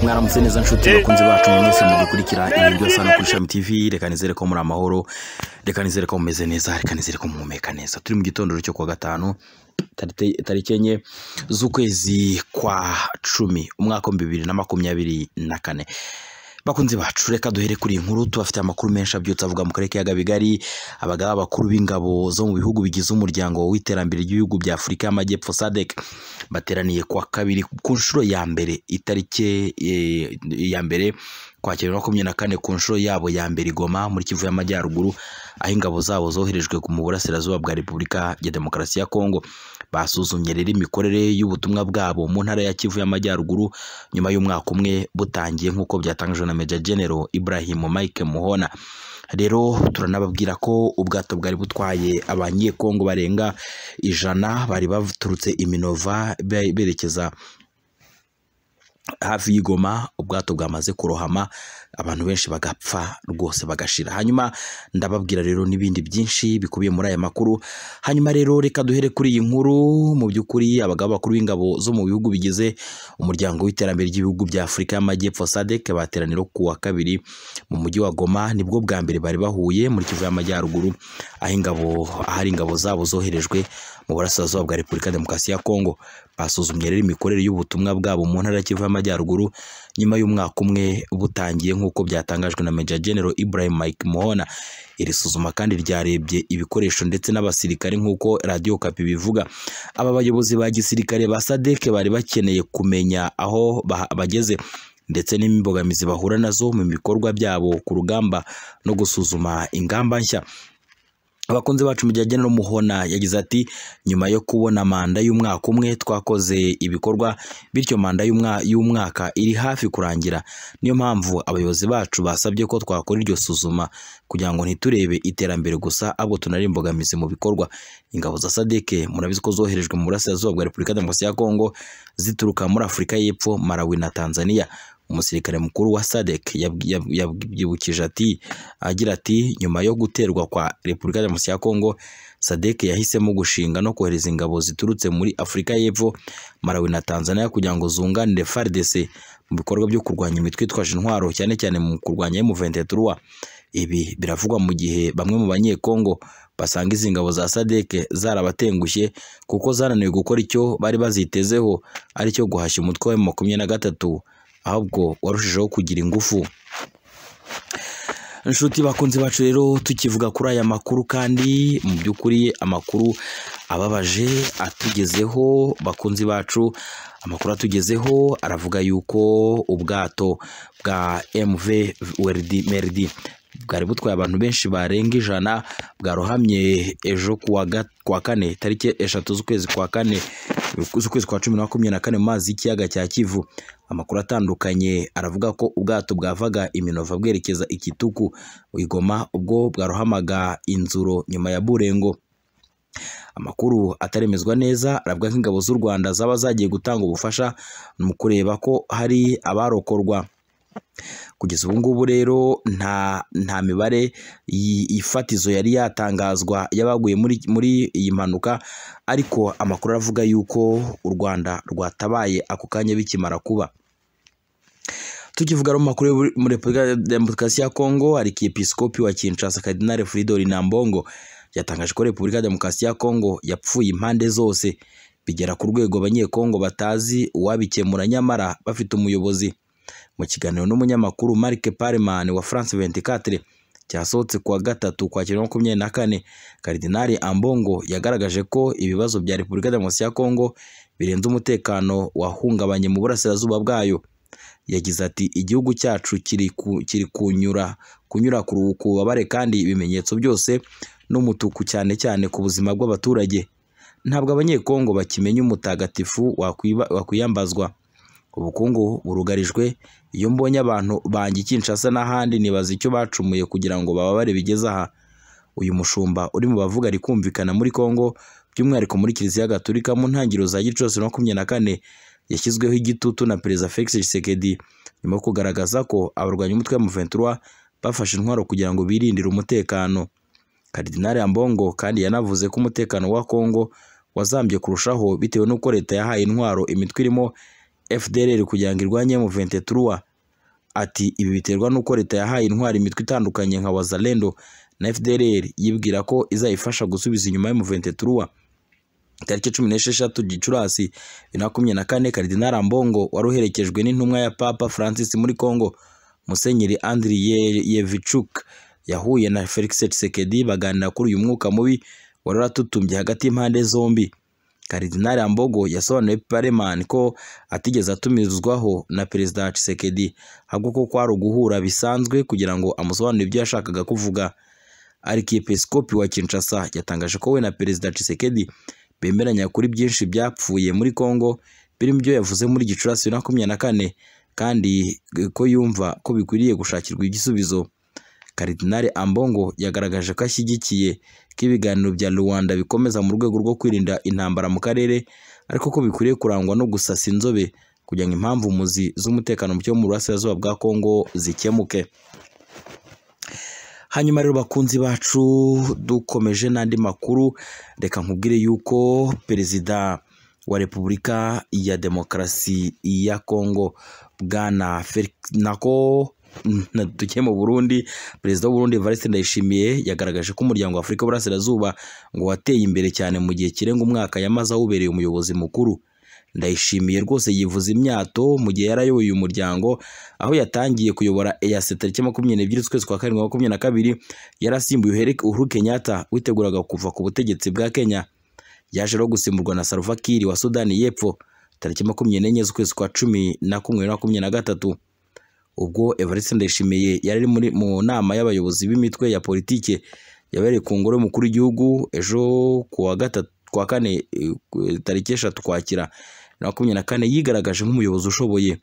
mwaramutse neza nshuti bakunzi bacu mwese mudukurikira ibi byose hano kuri shami tv reka nizere ko muri amahoro reka nizere ko mumeze neza reka nizere ko muhumeka neza turi mu gitondo cyo kuwa gatanu tarite- tariki enye z'ukwezi kwa cumi umwaka w'ibihumbi bibiri na makumyabiri na kane bakunzi bacu reka duhere kuri iyi nkuru tubafite amakuru menshi abyutse avuga mu karere k'iyaga bigari abagaba bakuru b'ingabo zo mu bihugu bigize umuryango w'iterambere ry'ibihugu bya afurika y'amajyepfo sadek bateraniye kuwa kabiri ku nshuro ya mbere itariki eh, ya mbere kwakira makumyabiri na kane ku nshuro yabo ya mbere i goma muri kivu y'amajyaruguru aho ingabo zabo zoherejwe mu burasirazuba bwa repubulika ya demokarasi ya kongo basuzumye rero imikorere y'ubutumwa bwabo mu ntara ya kivu y'amajyaruguru nyuma y'umwaka umwe butangiye nk'uko byatangajwe na Major General Ibrahim Mike Muhona rero turanababwira ko ubwato bwari butwaye abanyekongo barenga ijana bari baturutse iminova be- berekeza hafi y'igoma ubwato bwamaze kurohama abantu benshi bagapfa rwose bagashira hanyuma ndababwira rero n'ibindi byinshi bikubiye muri aya makuru hanyuma rero reka duhere kuri iyi nkuru mu by'ukuri abagabo bakuru b'ingabo zo mu bihugu bigize umuryango w'iterambere ry'ibihugu bya afurika y'amajyepfo sadek bateranira ku wa kabiri mu mujyi wa goma nibwo bwa mbere bari bahuye muri kivu y'amajyaruguru aho ingabo ahari ingabo zabo zoherejwe mu burasirazuba bwa repubulika ya demokarasi ya kongo basuzumye rero imikorere y'ubutumwa bwabo mu ntara ya kivu y'amajyaruguru nyuma y'umwaka umwe butangiye nk'uko byatangajwe na Major General Ibrahim Mike Muhona iri suzuma kandi ryarebye ibikoresho ndetse n'abasirikare nk'uko radiyo kapi bivuga aba bayobozi ba gisirikare ba sadeke bari bakeneye kumenya aho ba- bageze ndetse n'imbogamizi bahura nazo mu bikorwa byabo ku rugamba no gusuzuma ingamba nshya abakunzi bacu mu gihe agena n'umuhona yagize ati nyuma yo kubona manda y'umwaka umwe twakoze ibikorwa bityo manda y'umwa- y'umwaka iri hafi kurangira niyo mpamvu abayobozi bacu basabye ko twakora iryo suzuma kugira ngo ntiturebe iterambere gusa ahubwo tunarebe imbogamizi mu bikorwa ingabo za sadeke murabizi ko zoherejwe mu burasirazuba bwa repubulika ya demokarasi ya kongo zituruka muri afurika y'epfo malawi na tanzania umusirikare mukuru wa sadek yab- yab- yabyibukije ati agira ati nyuma yo guterwa kwa repubulika ya demokarasi ya kongo sadek yahisemo gushinga no kohereza ingabo ziturutse muri afurika y'epfo malawi na tanzania kugira ngo zunganire fardc mu bikorwa byo kurwanya imitwe itwaje intwaro cyane cyane mu kurwanya M23 ibi biravugwa mu gihe bamwe mu banyekongo basanga izi ngabo za sadek zarabatengushye kuko zananiwe gukora icyo bari bazitezeho ari cyo guhashya umutwe wa makumyabiri na gatatu ahubwo warushijeho kugira ingufu inshuti bakunze bacu rero tukivuga kuri aya makuru kandi mu by'ukuri amakuru ababaje atugezeho bakunzi bacu amakuru atugezeho aravuga yuko ubwato bwa mv weridi meridi bwari butwaye abantu benshi barenga ijana bwarohamye ejo ku wa ga- ku wa kane tariki eshatu z'ukwezi kwa kane z'ukwezi kwa cumi na makumyabiri na kane mu mazi y'ikiyaga cya kivu amakuru atandukanye aravuga ko ubwato bwavaga iminova bwerekeza ikituku igoma ubwo bwarohamaga inzuro nyuma ya burengo amakuru ataremezwa neza aravuga ko ingabo z'u rwanda zaba zagiye gutanga ubufasha mu kureba ko hari abarokorwa kugeza ubu ngubu rero nta nta mibare yi- ifatizo yari yatangazwa y'abaguye muri muri iyi mpanuka ariko amakuru aravuga yuko u Rwanda rwatabaye ako kanya bikimara kuba tukivuga mu makuru yo muri Repubulika ya Demokarasi ya Kongo arikiepiskopi wa Kinshasa Cardinal Fridolin Nambongo yatangaje ko Repubulika ya Demokarasi ya Kongo yapfuye impande zose bigera ku rwego abanyekongo batazi uwabikemura nyamara bafite umuyobozi mu kiganiro n'umunyamakuru Mark Parman wa France 24 cyasohotse kuwa gatatu kwakira makumyabiri na kane Karidinali Ambongo yagaragaje ko ibibazo bya Repubulika ya Demokarasi ya Kongo birenze umutekano wahungabanye mu burasirazuba bwayo yagize ati igihugu cyacu kiri ku, kiri kunyura kunyura ku ku bubabare kandi ibimenyetso byose n'umutuku cyane cyane ku buzima bw'abaturage ntabwo abanyekongo bakimenya umutagatifu wakwiba- wakwiyambazwa ubukungu burugarijwe iyo mbonye abantu banjye i Kinshasa n'ahandi nibaza icyo bacumuye kugira ngo bababare bigeze aha uyu mushumba uri mu bavuga ari kumvikana muri Kongo by'umwihariko muri Kiliziya Gatolika mu ntangiriro za Gicurasi na makumyabiri na kane yashyizweho igitutu na Perezida Felix Tshisekedi nyuma yo kugaragaza ko abarwanya umutwe wa Muventura bafashe intwaro kugira ngo birindire umutekano Kardinali Ambongo kandi yanavuze ko umutekano wa Kongo wazambye kurushaho bitewe n'uko leta yahaye intwaro imitwe irimo FDLR kugira ngo irwanye M23 ati ibi biterwa n'uko leta yahaye intwari imitwe itandukanye nka Wazalendo na FDLR yibwira ko izayifasha gusubiza inyuma M23 tariki cumi n'esheshatu gicurasi bibiri na makumyabiri na kane karidinari ambongo wari uherekejwe n'intumwa ya papa francis muri congo musenyeri andri Ye- yevichuk yahuye na felix tshisekedi baganira kuri uyu mwuka mubi wari uratutumbye hagati y'impande zombi karidinari ambogo yasobanuye pareman ko atigeze atumizwaho na perezida tshisekedi ahubwo ko kwari uguhura bisanzwe kugira ngo amusobanurire ibyo yashakaga kuvuga arikiepiskopi wa kinshasa yatangaje ko we na perezida tshisekedi bemeranya kuri byinshi byapfuye muri Congo birimo ibyo yavuze muri Gicurasi bibiri na makumyabiri na kane kandi ko yumva ko bikwiriye gushakirwa igisubizo Karidinali Ambongo yagaragaje ko ashyigikiye ko ibiganiro bya Rwanda bikomeza mu rwego rwo kwirinda intambara mu karere ariko ko bikwiriye kurangwa no gusasa inzobe kugira ngo impamvu muzi z'umutekano muke wo mu burasirazuba bwa Congo zikemuke hanyuma rero bakunzi bacu dukomeje n'andi makuru reka nkubwire yuko perezida wa repubulika ya demokarasi ya kongo bwana Felix nako na- tugiye mu burundi perezida w'u burundi evariste ndayishimiye yagaragaje ko umuryango wa afurika y'uburasirazuba ngo wateye imbere cyane mu gihe kirenga umwaka yamaze awubereye umuyobozi mukuru ndayishimiye rwose yivuza imyato mu gihe yari ayoboye uyu muryango aho yatangiye kuyobora EAC tariki makumyabiri n'ebyiri z'ukwezi kwa karindwi makumyabiri na kabiri yari asimbuye Uhuru- Uhuru Kenyatta witeguraga kuva ku butegetsi bwa Kenya yaje rero gusimburwa na Salva Kiir wa Sudani y'Epfo tariki makumyabiri n'enye z'ukwezi kwa cumi na kumwe bibiri na makumyabiri na gatatu ubwo Evariste Ndayishimiye yari ari muri mu nama y'abayobozi b'imitwe ya politike yabereye ku ngoro y'umukuru w'igihugu ejo kuwa gatatu kuwa kane eh, ku- tariki eshatu kwakira bibiri na makumyabiri na kane yigaragaje nk'umuyobozi ushoboye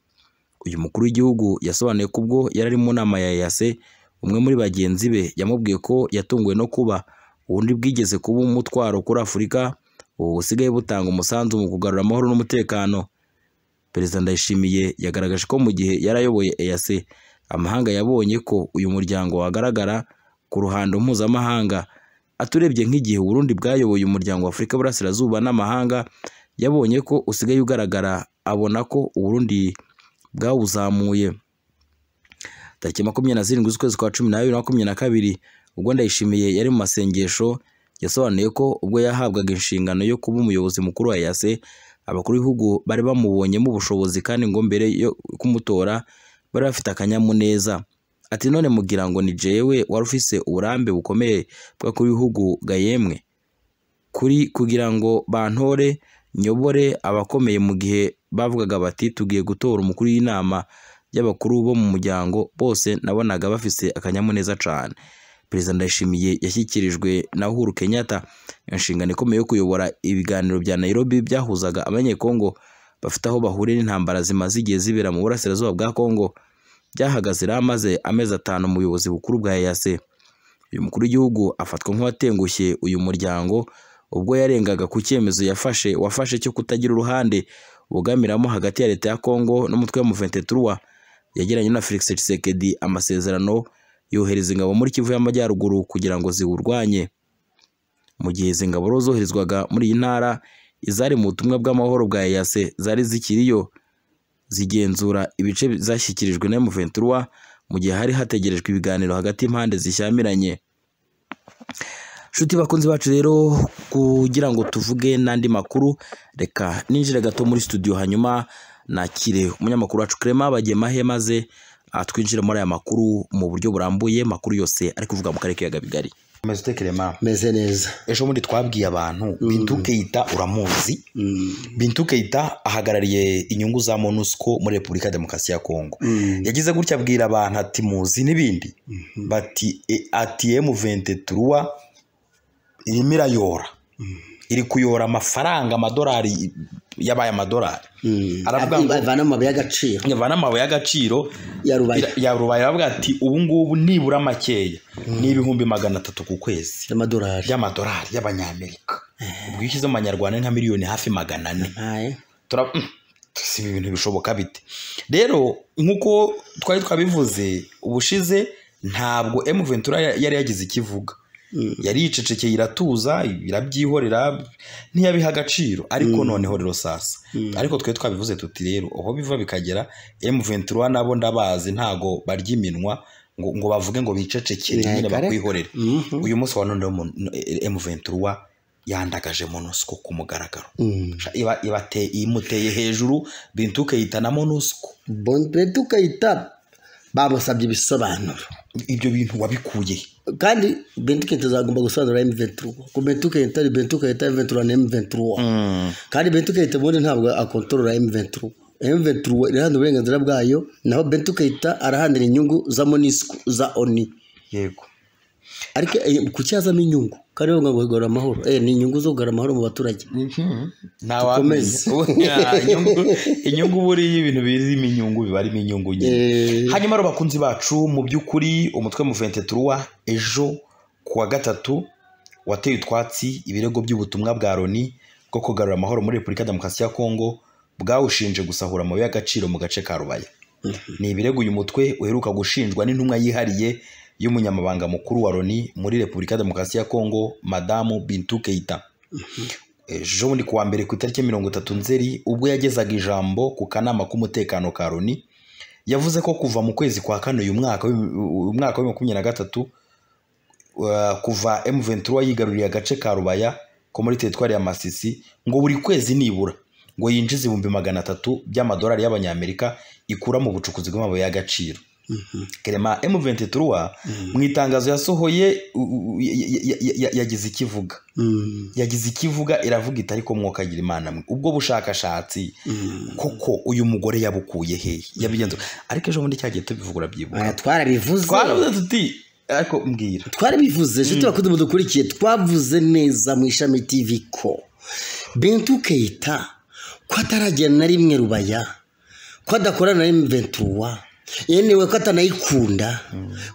uyu mukuru w'igihugu yasobanuye ko ubwo yari ari mu nama ya EAC umwe muri bagenzi be yamubwiye ko yatunguwe no kuba ubundi bwigeze kuba umutwaro kuri Afurika ubu busigaye butanga umusanzu mu kugarura amahoro n'umutekano Perezida Ndayishimiye yagaragaje ko mu gihe yari ayoboye EAC amahanga yabonye ko uyu muryango wagaragara ku ruhando mpuzamahanga aturebye nk'igihe u Burundi bwayoboye umuryango wa Afurika y'Uburasirazuba n'amahanga yabonye ko usigaye ugaragara abona ko u Burundi bwawuzamuye tariki makumyabiri na zirindwi z'ukwezi kwa cumi n'abiri na makumyabiri na kabiri ubwo ndayishimiye yari mu masengesho yasobanuye ko ubwo yahabwaga inshingano yo kuba umuyobozi mukuru wa EAC abakuru b'ibihugu bari bamubonyemo ubushobozi kandi ngo mbere yo kumutora bari bafite akanyamuneza ati none mugira ngo ni jewe wari ufise uburambe bukomeye bw'abakuru b'ibihugu gayemwe kuri kugira ngo bantore nyobore abakomeye mu gihe bavugaga bati tugiye gutora umukuru w'inama y'abakuru bo mu muryango bose nabonaga bafise akanyamuneza cyane perezida ndayishimiye yashyikirijwe na uhuru kenyatta inshingano ikomeye yo kuyobora ibiganiro bya nairobi byahuzaga abanyekongo bafite aho bahuriye n'intambara zimaze igihe zibera mu burasirazuba bwa kongo byahagaze rero amaze amezi atanu mu buyobozi bukuru bwa eyase uyu mukuru w'igihugu afatwa nk'uwatengushye uyu muryango ubwo yarengaga ku cyemezo yafashe wafashe cyo kutagira uruhande bugamiramo hagati ya leta ya Kongo n'umutwe wa M23 yagiranye na Felix Tshisekedi amasezerano yohereza ingabo muri Kivu y'Amajyaruguru kugira ngo ziwurwanye mu gihe izi ngabo rero zoherezwaga muri iyi ntara izari mu butumwa bw'amahoro bwa EAC zari zikiriyo zigenzura ibice zashyikirijwe na M23 mu gihe hari hategerejwe ibiganiro hagati y'impande zishyamiranye Shuti bakunzi bacu rero kugira ngo tuvuge n'andi makuru reka ninjire gato muri studio hanyuma nakire umunyamakuru wacu Clement Bagemahe maze atwinjire muri aya makuru mu buryo burambuye makuru yose ari kuvuga mu karere k'ibiyaga bigari Meze ute Clement meze neza ejo bundi twabwiye abantu Bintu Keita uramuzi Bintu Keita ahagarariye inyungu za MONUSCO muri Repubulika ya Demokarasi ya Kongo yagize gutya abwira abantu ati muzi n'ibindi bati "E- ati M23 irimo irayora iri kuyora amafaranga amadolari yabaye amadolari aravuga ngo avana amabuye y'agaciro nyavana amabuye y'agaciro ya rubaye ira- ya rubaye aravuga ati ubu ngubu nibura makeya ni ibihumbi magana atatu ku kwezi y'amadolari by'amadolari y'abanyamerika ubwo iyo ushyize mu manyarwanda ni nka miliyoni hafi magana ane Aye. tura mm, si ibintu bishoboka bite rero nk'uko twari twabivuze ubushize ntabwo M ventura ya- yari yagize ikivuga yari yicecekeye iratuza irabyihorera ntiyabiha agaciro ariko noneho rero sasa ariko twe twabivuze tuti rero aho biva bikagera M23 nabo ndabazi ntago barya iminwa ngo, ngo bavuge ngo bicecekere nyine Ntayikare. bakwihorere Mhm. uyu munsi wa none mu- M23 yandagaje MONUSCO ku mugaragaro Mm. Iba- ibate- imuteye hejuru bintuke yitana MONUSCO Bonne tukayita bamusabye ibisobanuro ibyo bintu wabikuye he? kandi bentuke tuzagomba gusobanura M23 ku bentuke itari bentuke ita M23 na M23 kandi bentuke ubundi ntabwo akontorora M23 M23 irahandura uburenganzira bwayo naho bentuke ita arahandira inyungu za Monisco za ONU yego ariko eh, kuki hazamo inyungu kandi bavuga ngo guhigura amahoro eh ni inyungu zo guhigura amahoro mu baturage ntawamenya inyungu inyungu buriya ibintu birimo inyungu biba arimo inyungu nyine eh hanyuma rero bakunzi bacu mu by'ukuri umutwe muvente turuwa ejo ku wa gatatu wateye utwatsi ibirego by'ubutumwa bwa loni bwo kugarura amahoro muri repubulika ya demokarasi ya kongo bwawushinje gusahura amabuye y'agaciro mu gace ka rubaya ni ibirego uyu mutwe uheruka gushinjwa n'intumwa yihariye y'umunyamabanga mukuru wa loni muri repubulika ya demokarasi ya kongo madamu bintu keita ejo bundi ku wa mbere ku itariki mirongo itatu nzeri ubwo yagezaga ijambo ku kanama k'umutekano ka loni yavuze ko kuva mu kwezi kwa kane uyu mwaka w'ibihumbi- uyu mwaka wa makumyabiri na gatatu uh, kuva M23 yigaruriye agace ka Rubaya ko muri teritwari ya Masisi ngo buri kwezi nibura ngo yinjize ibihumbi magana atatu by'amadolari y'abanyamerika ikura mu bucukuzi bw'amabuye y'agaciro Clement M23 mu itangazo yasohoye u- u- ya- ya- ya- ya- yagize ikivuga mm yagize ikivuga iravuga iti ariko mwokagira imana mwe ubwo bushakashatsi mm koko uyu mugore yabukuye hehe yabigenze ariko ejo bundi cyagiye tubivugura byibuka Oya, twarabivuze twaravuze tuti ariko mbwira twarabivuze inshuti bakuze mudukurikiye twavuze neza mu ishami tv ko bentu keita ko ataragera na rimwe rubaya ko adakorana na rimwe ventuwa yenewe ko atanayikunda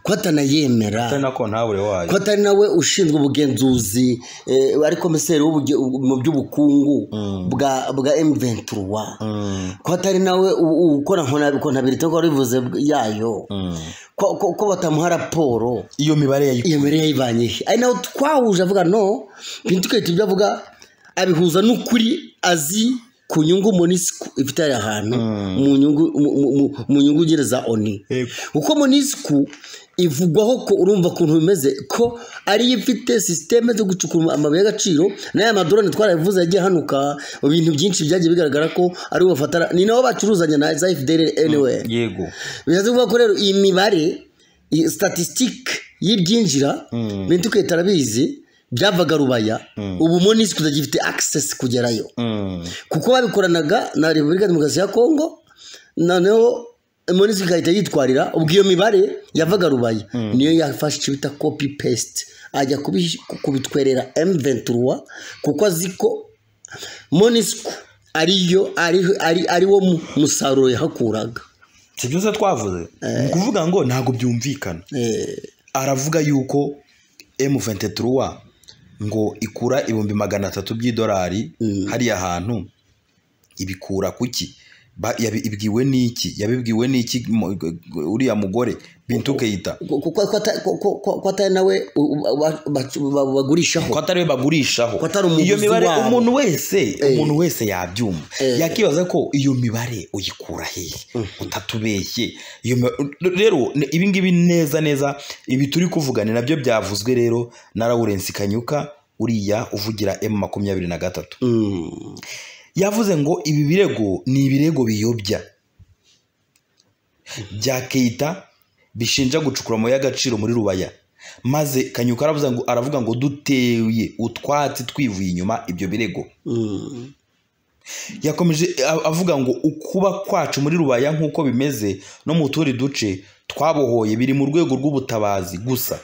ko atanayemera atari nako ntabure wayo ko atari nawe ushinzwe ubugenzuzi eh, ari komiseri w'ubuge- mu by'ubukungu bwa bwa M23 Mm, ko atari nawe u- u- ukora nkonabirite ko bivuze yayo mm. ko- ko ko batamuha raporo iyo mibare yayi iyo mbere yayivanye he ari naho twahuje avuga no bintu twahita ibyo avuga abihuza n'ukuri azi ku nyungu monisiko ifite ari ahantu mu nyungu mu- mu- mu- mu nyungu gereza oni Yego. uko monisiko ivugwaho ko urumva ukuntu bimeze ko ariyo ifite sisiteme zo gucukura amabuye y'agaciro n'aya madorone twarabivuze yagiye hanuka ibintu byinshi byagiye bigaragara ko ari we bafatana ni nabo bacuruzanya na za fdr anyway yego bivuze kuvuga ko rero iyi mibare iyi statistique y'ibyinjira bintu twita arabizi byavaga rubaya ubu monisiko utagifite access kugerayo Mm, kuko babikoranaga na repubulika ya demokarasi ya kongo noneho monisiko igahita yitwarira ubwo iyo mibare yavaga rubaya niyo yafashe icyo bita copy paste ajya kubi- kubitwerera m23 kuko azi ko monisiko ariyo ari- ari- ariwo mu- musaruro yahakuraga si byose twavuze ni ukuvuga ngo ntabwo byumvikana Eh, aravuga yuko M23 ngo ikura ibihumbi magana atatu by'idolari hariya hantu ibikura kuki Ba- yabi- ibwiwe n'iki yabibwiwe n'iki mu- uriya mugore bintu keyita ko- ko- ko- ko ata- ko- ko- ko- ko atari nawe u- u- ba- ba- ba- bagurishaho ko atari we bagurishaho Ko atari umuguzi iyo mibare wabo. umuntu wese umuntu wese yabyumva Eh. yakibaza ko iyo mibare uyikura hehe utatubeshye iyo mi- rero n- ibi ngibi neza neza ibi turi kuvuga ni nabyo byavuzwe rero na Lawrence Kanyuka uriya uvugira M makumyabiri na gatatu Mm. yavuze ngo ibi birego ni ibirego biyobya bya Keita bishinja gucukura amabuye y'agaciro muri rubaya maze kanyuka aravuga ngo aravuga ngo duteye utwatsi twivuye inyuma ibyo birego Mm. yakomeje a- avuga ngo ukuba kwacu muri rubaya nk'uko bimeze no mu tundi duce twabohoye biri mu rwego rw'ubutabazi gusa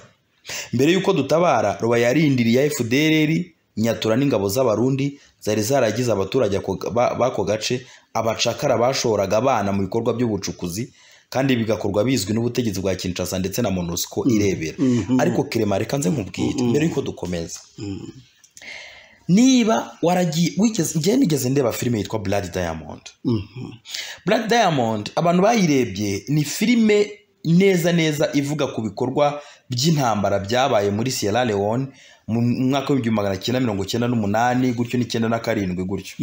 mbere y'uko dutabara rubaya yarindiriye fdrr nyatura n'ingabo z'abarundi zari zaragize abaturage ako- ba- b'ako gace abacakara bashoraga abana mu bikorwa by'ubucukuzi kandi bigakorwa bizwi n'ubutegetsi bwa kinshasa ndetse na monusco irebera ariko kerema reka nze nkubwire mbere y'uko dukomeza niba waragiye wigeze njyewe nigeze ndeba filime yitwa Blood Diamond Mhm. Black Diamond abantu bayirebye ni filime neza neza ivuga ku bikorwa by'intambara byabaye muri Sierra Leone mu mwaka w'ibihumbi magana cyenda mirongo cyenda n'umunani gutyo n'icyenda na karindwi gutyo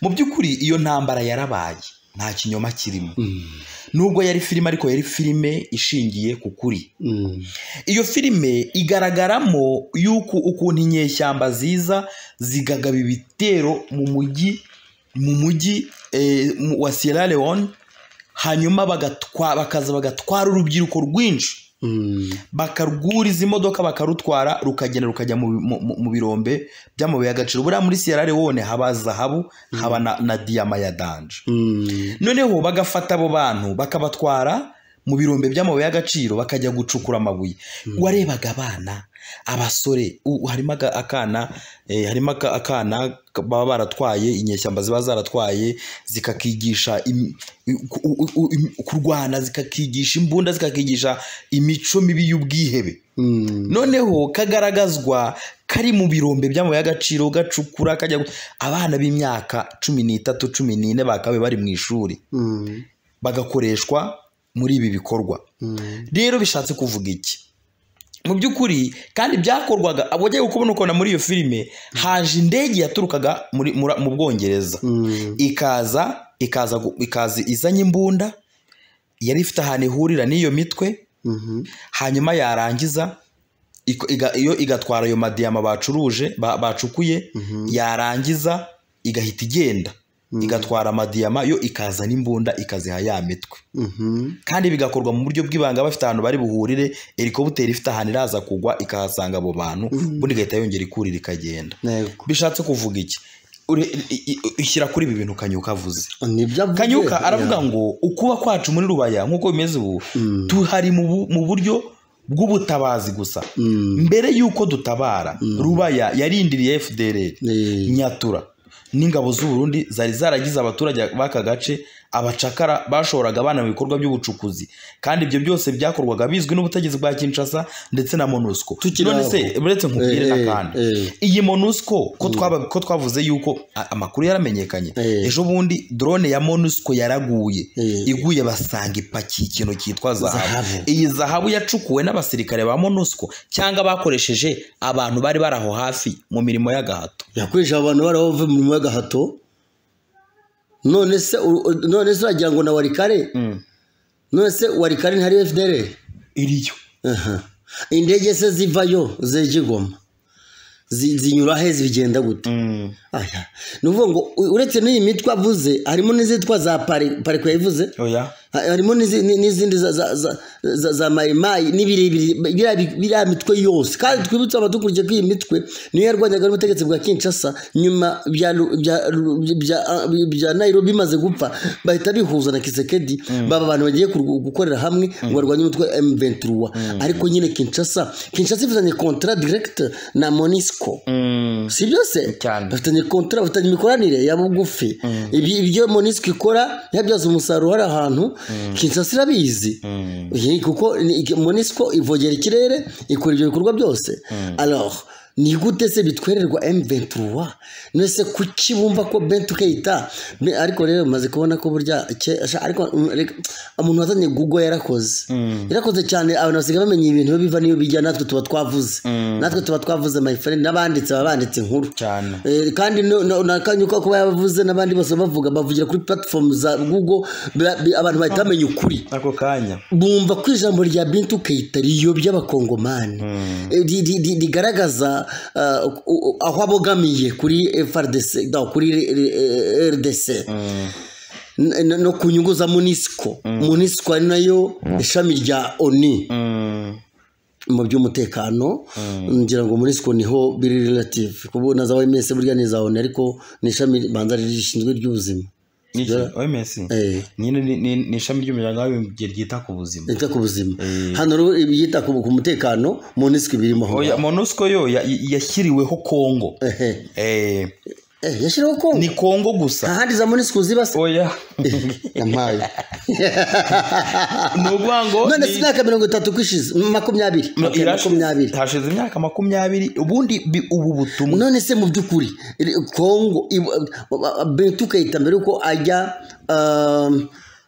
mu by'ukuri iyo ntambara yarabaye nta kinyoma kirimo nubwo yari filime ariko yari filime ishingiye ku kuri iyo filime igaragaramo yuko ukuntu inyeshyamba ziza zigagaba ibitero mu mujyi mu mujyi eh, mu- wa Sierra Leone hanyuma bagatwa- bakaza bagatwara urubyiruko rwinshi bakarwura izi modoka bakarutwara rukagenda rukajya mu, mu, mu- mu birombe by'amabuye y'agaciro buriya muri Sierra Leone haba zahabu haba na, na diyama ya danje noneho bagafata abo bantu bakabatwara mu birombe by'amabuye y'agaciro bakajya gucukura amabuye warebaga abana abasore u- harimo aga- akana eh, harimo aka- akana ka- baba baratwaye inyeshyamba ziba zaratwaye zikakigisha im- ku- u- u- u- im- kurwana zikakigisha imbunda zikakigisha imico mibi y'ubwihebe noneho kagaragazwa kari mu birombe by'amabuye y'agaciro gacukura kajya gu- abana b'imyaka cumi n'itatu cumi n'ine bakabaye bari mu ishuri bagakoreshwa muri ibi bikorwa rero bishatse kuvuga iki mu by'ukuri kandi byakorwaga abo ugiye kubona ukabona muri iyo filime haje indege yaturukaga muri- muri- mu bwongereza ikaza ikaza gu- ikaza izanye imbunda yari ifite ahantu ihurira n'iyo mitwe hanyuma yarangiza iko- iga- iyo igatwara ayo madiyama bacuruje ba- bacukuye yarangiza igahita igenda igatwara amadiyama yo ikazana imbunda ikaziha ya mitwe kandi bigakorwa mu buryo bw'ibanga bafite ahantu bari buhurire helikopiteri ifite ahantu iraza kugwa ikahasanga abo bantu ubundi igahita yongera ikurira ikagenda bishatse kuvuga iki Ure- i- i- ishyira kuri ibi bintu kanyuka avuze nibyo avuze. kanyuka aravuga ngo ukuba kwacu muri rubaya nk'uko bimeze ubu tuhari mu bu- mu buryo bw'ubutabazi gusa mbere y'uko dutabara rubaya yarindiriye fdr Eh, nyatura n'ingabo z'u Burundi zari zaragize abaturage b'aka gace abacakara bashoraga abana mu bikorwa by'ubucukuzi kandi ibyo byose byakorwaga bizwi n'ubutegetsi bwa Kinshasa ndetse na MONUSCO Tukiri none se aho. uretse nkubwire Eh, eh, akandi eh. iyi MONUSCO ko twaba ko twavuze yuko a- amakuru yaramenyekanye Eh. ejo bundi drone ya MONUSCO yaraguye Eh. iguye basanga ipakiye ikintu cyitwa zahabu Zahabu. iyi zahabu yacukuwe n'abasirikare ba MONUSCO cyangwa bakoresheje abantu bari baraho hafi mu mirimo y'agahato yakoresha abantu baraho bavuye mu mirimo y'agahato none se u- u- none se uragira ngo na warikare none se warikare ntari fdr iriyo Aha. indege se zivayo zegigoma zinyura he zigenda gute Aya. ni ukuvuga ngo u- uretse n'iyi mitwe avuze harimo n'izitwa za pari- pariko yavuze oya Ha- harimo n'izi- ni- n'izindi za- za- za- za- za mayimayi n'ibirebire biriya bi- biriya mitwe yose kandi twibutse abadukurikije ko iyi mitwe niyo yarwanyaga n'ubutegetsi bwa kinshasa nyuma bya Ru- bya Ru- bya- bya nayirobi bimaze gupfa bahita bihuza na kisekedi baba abantu bagiye kurw- gukorera hamwe ngo barwanye umutwe m23 ariko nyine kinshasa kinshasa ifitanye kontra direct na monisco si byose Cyane. bafitanye kontra bafitanye imikoranire ya bugufi Ibi- ibyo monisco ikora yabyaza umusaruro hari ahantu kinshasa irabizi Iyi- kuko ni- iki- monisco ivogera ikirere ikora ibyo bikorwa byose alors ni gute se bitwererwa M23 nese kuki bumva ko Bentu Keita Be- ariko rero maze kubona ko burya ke- asha- ariko mm, reka- umuntu wazanye Google yarakoze yarakoze cyane abantu basigaye bamenya ibintu biva niyo bijya natwe tuba twavuze natwe tuba twavuze my friend n'abanditse baba banditse inkuru cyane Eh, kandi no- no- n'akanya uko kuba yabavuze n'abandi bose bavuga bavugira kuri platform za google ba- bi- abantu bahita bamenya ukuri ako kanya bumva ko ijambo rya bintu kayita riyobya abakongomani Eh, ri- ri- ri- rigaragaza ah, u- u- aho abogamiye kuri FRDC no, kuri eh, RDC N- n- no ku nyungu za munisiko munisiko ari nayo ishami rya oni mu by'umutekano ngira ngo muri siko niho biri relative kuko na za OMS burya ni za ONU ariko ni ishami ribanza rishinzwe ry'ubuzima Niki? OMS eh nyine ni- ni ni ishami ry'umuryango w'abibumbye ryita ku buzima ryita ku buzima hano rero ibyita ku ku mutekano munisiko birimo aho oya MONUSCO yo ya- yashyiriweho Kongo ehe eh eh yashyiraho kongo ni Kongo gusa nta handi za munisiko ziba se oya yamaye ni ukuvuga ngo none ni- si imyaka mirongo itatu ko ishize makumyabiri No, Okay, irashize- makumyabiri hashize imyaka makumyabiri ubundi bi- ubu butumwa none se mu by'ukuri ri- kongo ibu- bentu kayita mbere yuko ajya um,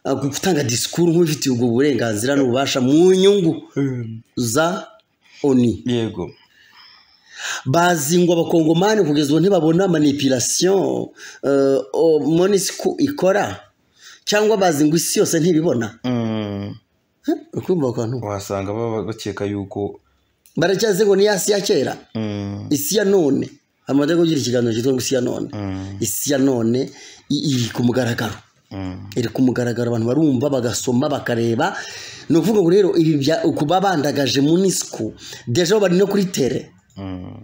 ah, gutanga disikuru nk'ubifitiye ubwo burenganzira n'ububasha mu nyungu za oni yego bazingwa abakongomani kugeza ubu ntibabona manipulation uh, monisiku ikora cyangwa bazingwa isi yose ntibibona Huh? ukumva ako kantu wasanga baba bakeka yuko baracyaze ngo ni ya si ya kera mm, isi ya none amaze kugira ikiganiro cyitwa ngo isi ya none mm, isi ya none i- iri ku mugaragaro mm, iri ku mugaragaro abantu barumva bagasoma bakareba ni ukuvuga ngo rero ibi bya- kuba bandagaje munisiku deja bari no kuri tere mm,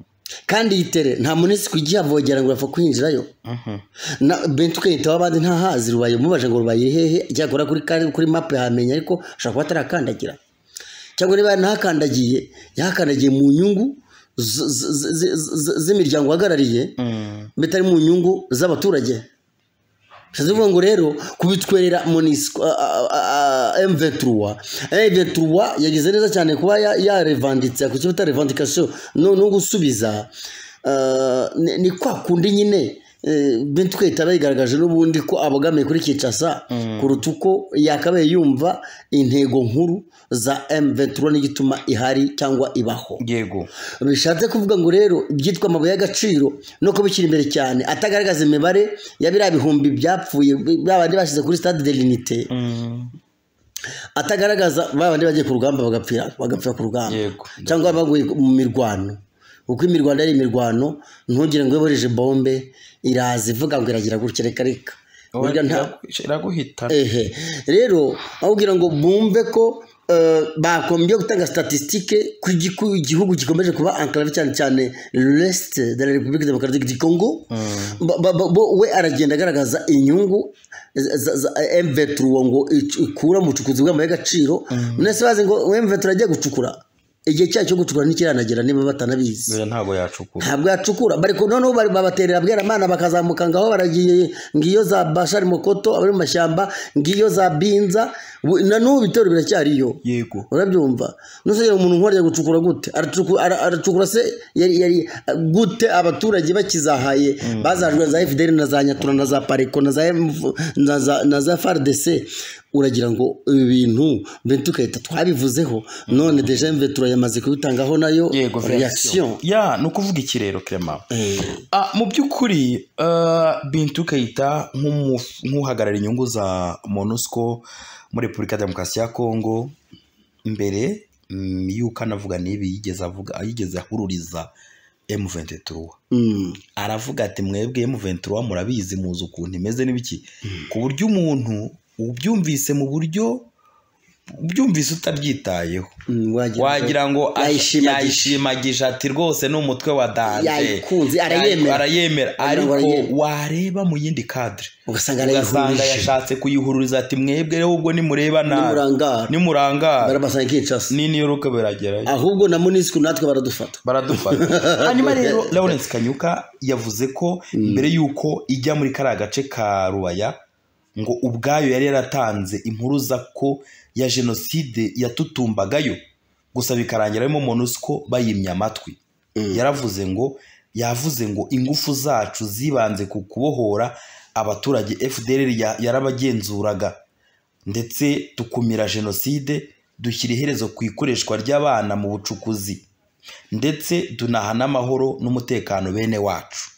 kandi iyi tere nta munisiku igiye avogera ngo yapfa kwinjirayo mhm, na benshi ukayitaho abandi ntahazi rubaye umubaje ngo rubaye iri hehe cyakora kuri kari- kuri mapu yahamenya ariko ashobora kuba atarakandagira cyangwa niba ntakandagiye yahakandagiye mu nyungu z- z- z- z- z- z'imiryango uhagarariye mm, mbese ari mu nyungu z'abaturage bishatse kuvuga ngo rero kubitwerera monisiko M23 M23 yagize neza cyane kuba ya- yarevanditse ku cyo bita revandikasiyo no no gusubiza Ah, ni- ni kwa kundi nyine benshi twita bayigaragaje n'ubundi ko abogamiye kuri kicasa kuruta uko yakabaye yumva intego nkuru za M23 n'igituma ihari cyangwa ibaho yego bishatse kuvuga ngo rero ibyitwa amabuye y'agaciro no kubishyira imbere cyane atagaragaza imibare ya biriya bihumbi byapfuye ba bandi bashyize kuri stade de l'unité mm, atagaragaza ba bandi bagiye ku rugamba bagapfira bagapfira ku rugamba yego cyangwa baguye mu mirwano uko imirwano ari imirwano ntugire ngo iyoboreje bombe iraza ivuga ngo iragira gutya reka reka burya nta iraguhita ehe rero aho ugira ngo bumve ko eh, bakombye gutanga statistique ku gi- ku gihugu gikomeje kuba enclave cyane cyane l'est de la république démocratique du congo Ba- ba- ba- bo- we aragenda agaragaza inyungu za- za za m23 ngo ic- ikura mu bucukuzi bw'amabuye y'agaciro mwese bazi ngo m23 agiye gucukura igihe cyayo cyo gucukura ntikiranagera niba batanabizi Oya, ntabwo yacukura ntabwo yacukura bari ku- noneho bari babaterera bweramana bakazamuka ngaho baragiye ngiyo za bashari mokoto abari mu mashyamba ngiyo za binza Bu- na n'ubu ibitero biracyariyo yego urabyumva nusagera umuntu nk'uriya gucukura gute Aracuku- ara- aracukura se yari yari gute abaturage bakizahaye bazajwe za fdr na za nyatura na za pareko na za MV na za- na za fardc uragira ngo ibi bintu bentu ukahita twabivuzeho none deja mve turayamaze kubitangaho nayo yego reaction version. ya ni ukuvuga iki rero clement Eh. Ah, mu by'ukuri ah, bintu ukayita nk'umu- nk'uhagarara inyungu za monusco muri repubulika ya demokarasi ya kongo mbere mm, yuko anavuga n'ibi yigeze avuga yigeze ahururiza m23 Mm. aravuga ati mwebwe M23 murabizi muzi ukuntu imeze n'ibiki ku buryo umuntu ubyumvise mu buryo ubyumvise utabyitayeho Mm, wagira ngo- wagira ngo ash- Yayishimagisha. yayishimagisha ati rwose ni umutwe wa danje Yayikunze, Yayi- arayemera. arayemera Wagira ngo ariko arayemera. wareba mu yindi kadire ugasanga ugasanga arayihurije yashatse kuyihururiza ati mwebwe rero ubwo nimurebana nimurangara nimurangara barabasanga ikicasa n'iniyoruka biragerayo ahubwo na munisiku natwe baradufata baradufata hanyuma rero lawrence kanyuka yavuze ko mbere y'uko ijya muri kariya gace ka rubaya ngo ubwayo yari yaratanze impuruza ko ya jenoside yatutumbagayo gusa bikarangira arimo monusco bayimye amatwi yaravuze ngo yavuze ngo ingufu zacu zibanze ku kubohora abaturage fdr ya- yarabagenzuraga ndetse tukumira jenoside dushyira iherezo ku ikoreshwa ry'abana mu bucukuzi ndetse tunahana amahoro n'umutekano bene wacu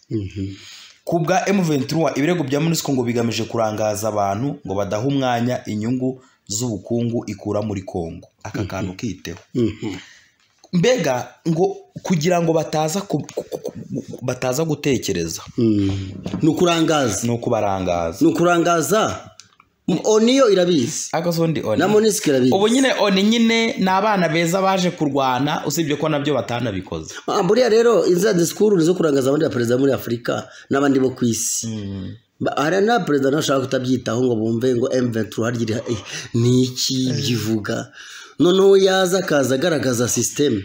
ku bwa M23 ibirego bya MONUSCO ngo bigamije kurangaza abantu ngo badaha umwanya inyungu z'ubukungu ikura muri Kongo aka kantu kiteho mbega ngo kugira ngo bataza ku- ku- ku- ku- bataza gutekereza ni ukurangaza no kubarangaza ni ukurangaza M- oniyo irabizi agasondi na oni munisiku irabizi ubu nyine oni nyine ni abana beza baje kurwana usibye ko nabyo batanabikoze Ah, buriya rero iza disikuru ni izo kurangaza abandi baperezida muri afurika n'abandi bo ku isi Ba- hari na perezida ntashaka kutabyitaho ngo bumve ngo M23 harya iri- eh, ni iki byivuga noneho yaza akaza agaragaza sisiteme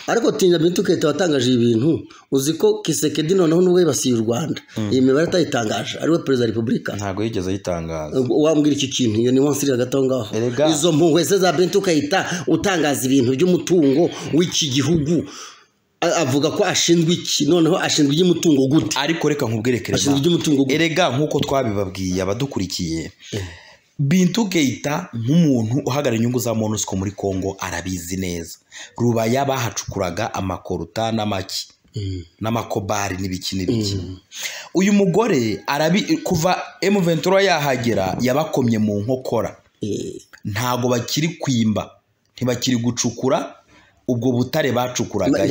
ariko tinya bintuketa watangaje ibintu uzi ko kisekedi noneho nubwo yibasiye u rwanda iyi mibare atayitangaje ariwe perezida wa repubulika ntabwo yigeze ayitangaza wambwira iki kintu iyo ni wansi iri hagati aho ngaho Erega. izo mpuhwe se za bento ukahita utangaza ibintu by'umutungo w'iki gihugu A- avuga ko ashinzwe iki noneho ashinzwe iby'umutungo gute ariko reka nkubwire kereza ashinzwe iby'umutungo gute erega nk'uko twabibabwiye abadukurikiye bintu geyita nk'umuntu uhagarara inyungu za monusco muri congo arabizi neza rubaya bahacukuraga amakoruta n'amaki n'amakobari n'ibiki n'ibiki uyu mugore arabi kuva emuventura yahagera yabakomye mu nkokora ntago bakiri kwimba ntibakiri gucukura ubwo butare bacukuraga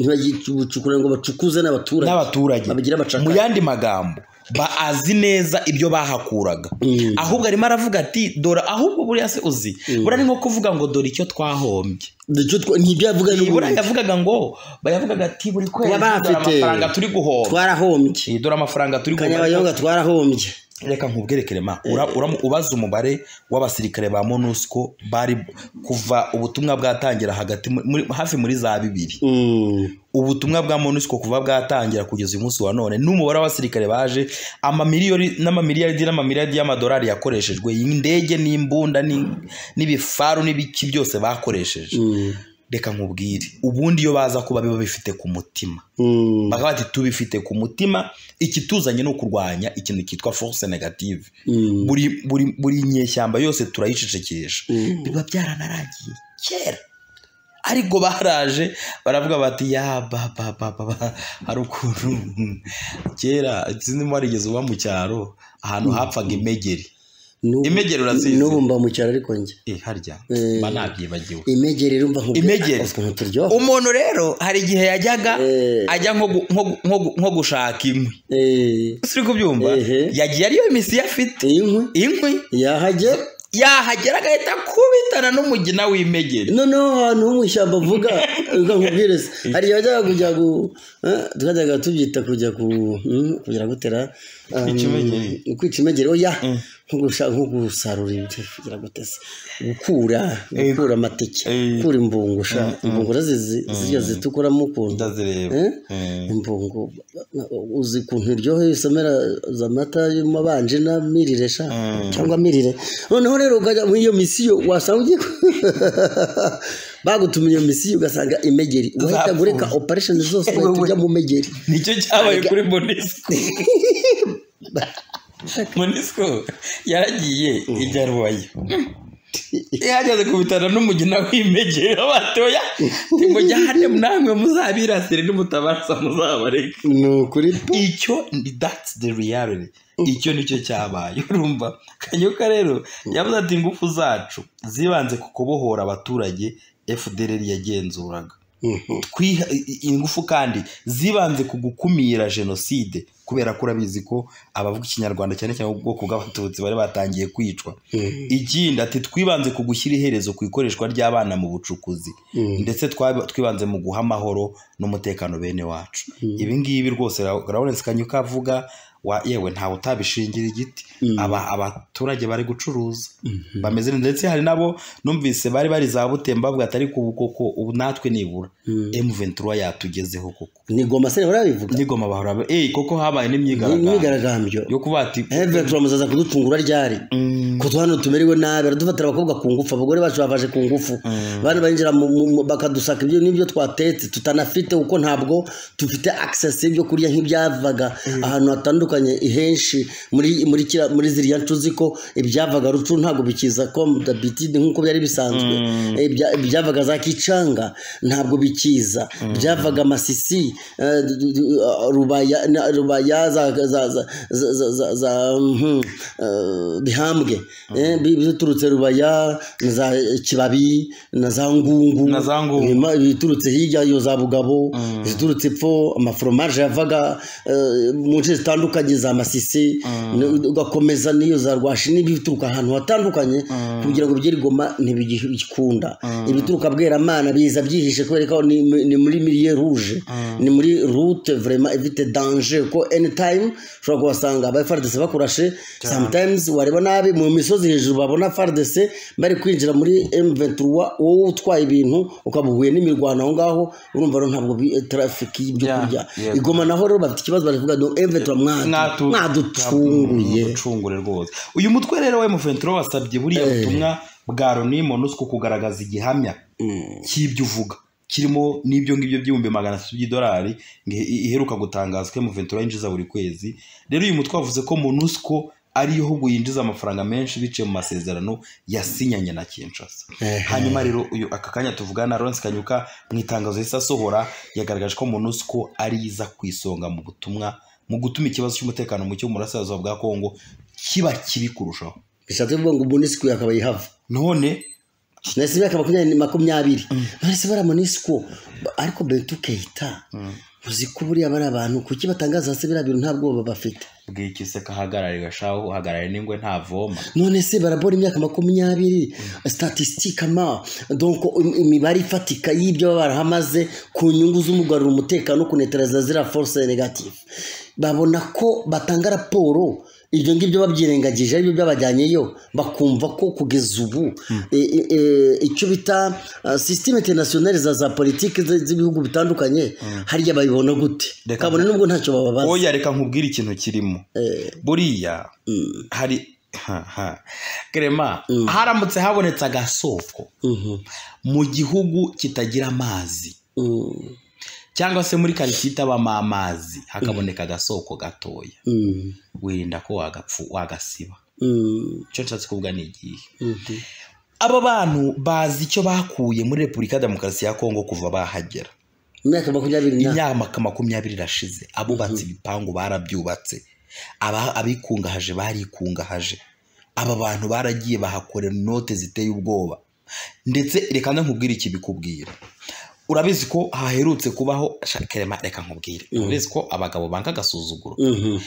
ntibagicukurango ngo bacukuze n'abaturage n'abaturage babigira abacakara. mu yandi magambo bazi neza ibyo bahakuraga Mm. ahubwo arimo aravuga ati dore ahubwo buriya se uzi buriya ni nko kuvuga ngo dore icyo twahombye Icyo twa- ntibyo yavuga ni buriya ubundi. yavugaga ngo bayavugaga ati buri kwezi Kuba dore bafite- amafaranga turi guhomba twarahombye Eh, dore amafaranga turi guhomba kanyabayonga twarahombye reka nkubwerekere ma ura- uramu- ubaze umubare w'abasirikare ba monusco bari kuva ubutumwa bwatangira hagati muri- muri- hafi muri za bibiri Mm. ubutumwa bwa monusco kuva bwatangira kugeza uyu munsi wa none n'umubare w'abasirikare baje amamiliyoni n'amamiliyaridi n'amamiliyaridi y'amadolari yakoreshejwe indege n'imbunda ni- n'ibifaru n'ibiki byose bakoresheje Mm. reka nkubwire ubundi iyo baza kuba biba bifite ku mutima Mm. bakaba bati tubifite ku mutima ikituzanye ni ukurwanya ikintu cyitwa force negative Mm. buri buri buri nyeshyamba yose turayicecekesha Mm. biba byaranaragiye kera ariko baraje baravuga bati ya ba ba ba ba ba hari ukuntu kera sinzi warigeze uba mu cyaro ahantu hapfaga imegeri N'ubu- imegeri urazizi n'ubu mba mu cyaro ariko njye Eh, harya Eh. mba nabyibagiwe imegeri rumva nkubwira- Imegeri. ukuntu turyoha umuntu rero hari igihe yajyaga Eh. ajya nko gu- nko gu- nko gu- nko gushaka inkwi Eh, suri kubyumva Ehe. yagiye ariyo misiyo afite inkwi inkwi yahajye yahagera agahita kubitana n'umugina w'imegeri noneho ahantu ho mu ishyamba avuga reka nkubwire se hari igihe wajyaga kujya gu eh, twajyaga tubyita kujya ku mm, kugira gutera um, Kwica imegeri. kwica imegeri oya Mm. nko gusa- nko gusarura ibiti kugira gutese gukura gukura amateke Eh. gukura imbungusha imbungura zizi zirya zitukuramo ukuntu ndazireba Eh? imbungu uzi ukuntu iryoheye isomera za mata y'amabanje na mirire sha cyangwa mirire noneho rero ukajya muri iyo misiyo wasanga ugiye ku- bagutumye iyo misiyo ugasanga imegeri wahita Zapfuye. ureka operation zose wahita ujya mu megeri nicyo cyabaye kuri monisco monisco yaragiye ijya rubayo yahagaze ku bitaro n'umugina w'imegero batoya timujya hane namwe muzabirasire n'umutabaraza muzabareke ni ukuri pe icyo ni that's the reality icyo nicyo cyabaye urumva kanyoka rero yavuze ati ingufu zacu zibanze ku kubohora abaturage fdr yagenzuraga twiha i- i- ingufu kandi zibanze ku gukumira jenoside kubera ko urabizi ko abavuga ikinyarwanda cyane cyane ubwoko bw'abatutsi bari batangiye kwicwa ikindi ati twibanze ku gushyira iherezo ku ikoreshwa ry'abana mu bucukuzi ndetse twab- twibanze mu guha amahoro n'umutekano bene wacu ibi ngibi rwose Ra- lawrence kanyuka avuga wa yewe ntawe utabishingira igiti Aba- abaturage bari gucuruza bameze neza ndetse hari nabo numvise bari bari za butemba bavuga ati ariko ubu koko ubu natwe nibura m23 yatugezeho koko ni goma se barabivuga nigoma bahora ba- eh koko habaye n'imyigaragambyo imyigaragambyo yo kuba ati Herve turamuzaza kudutungura ryari Mm. ko hano tumerewe nabi aradufatira abakobwa ku ngufu abagore bacu bavaje ku ngufu bana barinjira mu- mu- mu- bakadusaka ibyo n'ibyo twatetse tutanafite kuko ntabwo dufite access y'ibyo kurya nk'ibyavaga ahantu hatandukanye henshi muri muri kira, muri ziriya ncuzi ko ibyavaga rucu ntabwo bikiza comme d'habitude nk'uko byari bisanzwe Ibya- ibyavaga za kicanga ntabwo bikiza byavaga masisi eh, d- d- d- rubaya na- rubaya za za za za- za- za- za mhm, eh, bihambwe eh, bi- biturutse rubaya na za kibabi na za ngungu Na za ngungu. Nyuma ibiturutse hirya iyo za bugabo iziturutse epfo amaforomaje yavaga eh, mu nce zitandukanye za masisi ni- ugakomeza n'iyo za rwashi n'ibituruka ahantu hatandukanye kugira ngo bigere i goma ntibigikunda ibituruka bweramana biza byihishe kubera ko ni ni muri miliye ruje ni muri rute vrema evite danje ko anytime ushobora kuhasanga aba fardc bakurashe sometimes wareba nabi mu misozi hejuru babona fardc bari kwinjira muri m23 wowe utwaye ibintu ukaba uhuye n'imirwano aho ngaho urumva rero ntabwo bi- traffic y'ibyo Yeah, kurya yeah. igoma naho rero bafite ikibazo baravuga ngo m23 mwadu- Mwatu- mwaducunguye Mwaducungure rwose uyu mutwe rero wa M23 wasabye buriya butumwa bwa Loni Monusco kugaragaza igihamya cy'ibyo uvuga kirimo n'ibyo ngibyo by'ibihumbi magana atatu by'idolari nge- i- iheruka gutangaza ko M23 yinjiza buri kwezi rero uyu mutwe wavuze ko Monusco ariyo ahubwo yinjiza amafaranga menshi biciye mu masezerano yasinyanye na kinshasa Ehe. hanyuma rero uyu aka kanya tuvugana na lawrence kanyuka mu itangazo risa asohora yagaragaje ko monusco ari iza ku isonga mu butumwa mu gutuma ikibazo cy'umutekano muke burasirazuba bwa kongo kiba kibi kurushaho bishatse kuvuga ngo monisiko yakabaye ihava none nahise imyaka makumyabiri makumyabiri nahise bara monisiko ariko bentu keita uzi ko buriya bari abantu kuki batangaza hasi biriya bintu nta bwoba bafite bw'iki se kahagarare gashaho uhagarare n'ingwe ntavoma none se barabora imyaka makumyabiri statisitike ama donko im- imibare ifatika y'ibyo baba barahamaze ku nyungu z'umugarura umutekano kuneteraza ziriya force negative babona ko batanga raporo ibyo ngibyo babyirengagije aribyo byabajyanyeyo bakumva ko kugeza ubu e, e, e, icyo bita uh, systeme internationale za za politiki z'ibihugu bitandukanye hariya babibona gute Reka- kabone nubwo ntacyo bababaza oya reka nkubwire ikintu kirimo Eh, buriya hari ha, ha. Clement, haramutse habonetse agasoko mhm, mu gihugu kitagira amazi mm, cyangwa se muri karitsiye itabamo amazi hakaboneka agasoko gatoya mm, wirinda ko wagapfu wagasiba mm, icyo nshatse kuvuga ni igihe mhm. aba bantu bazi icyo bakuye muri repubulika ya demokarasi ya kongo kuva bahagera imyaka makumyabiri na imyaka makumyabiri irashize abubatse ibipangu barabyubatse aba- abikungahaje barikungahaje aba bantu baragiye bahakorera inote ziteye ubwoba ndetse reka nkubwire iki bikubwira urabizi ko haherutse kubaho Sha- Clement, reka nkubwire urabizi ko abagabo banga agasuzuguro Mhm.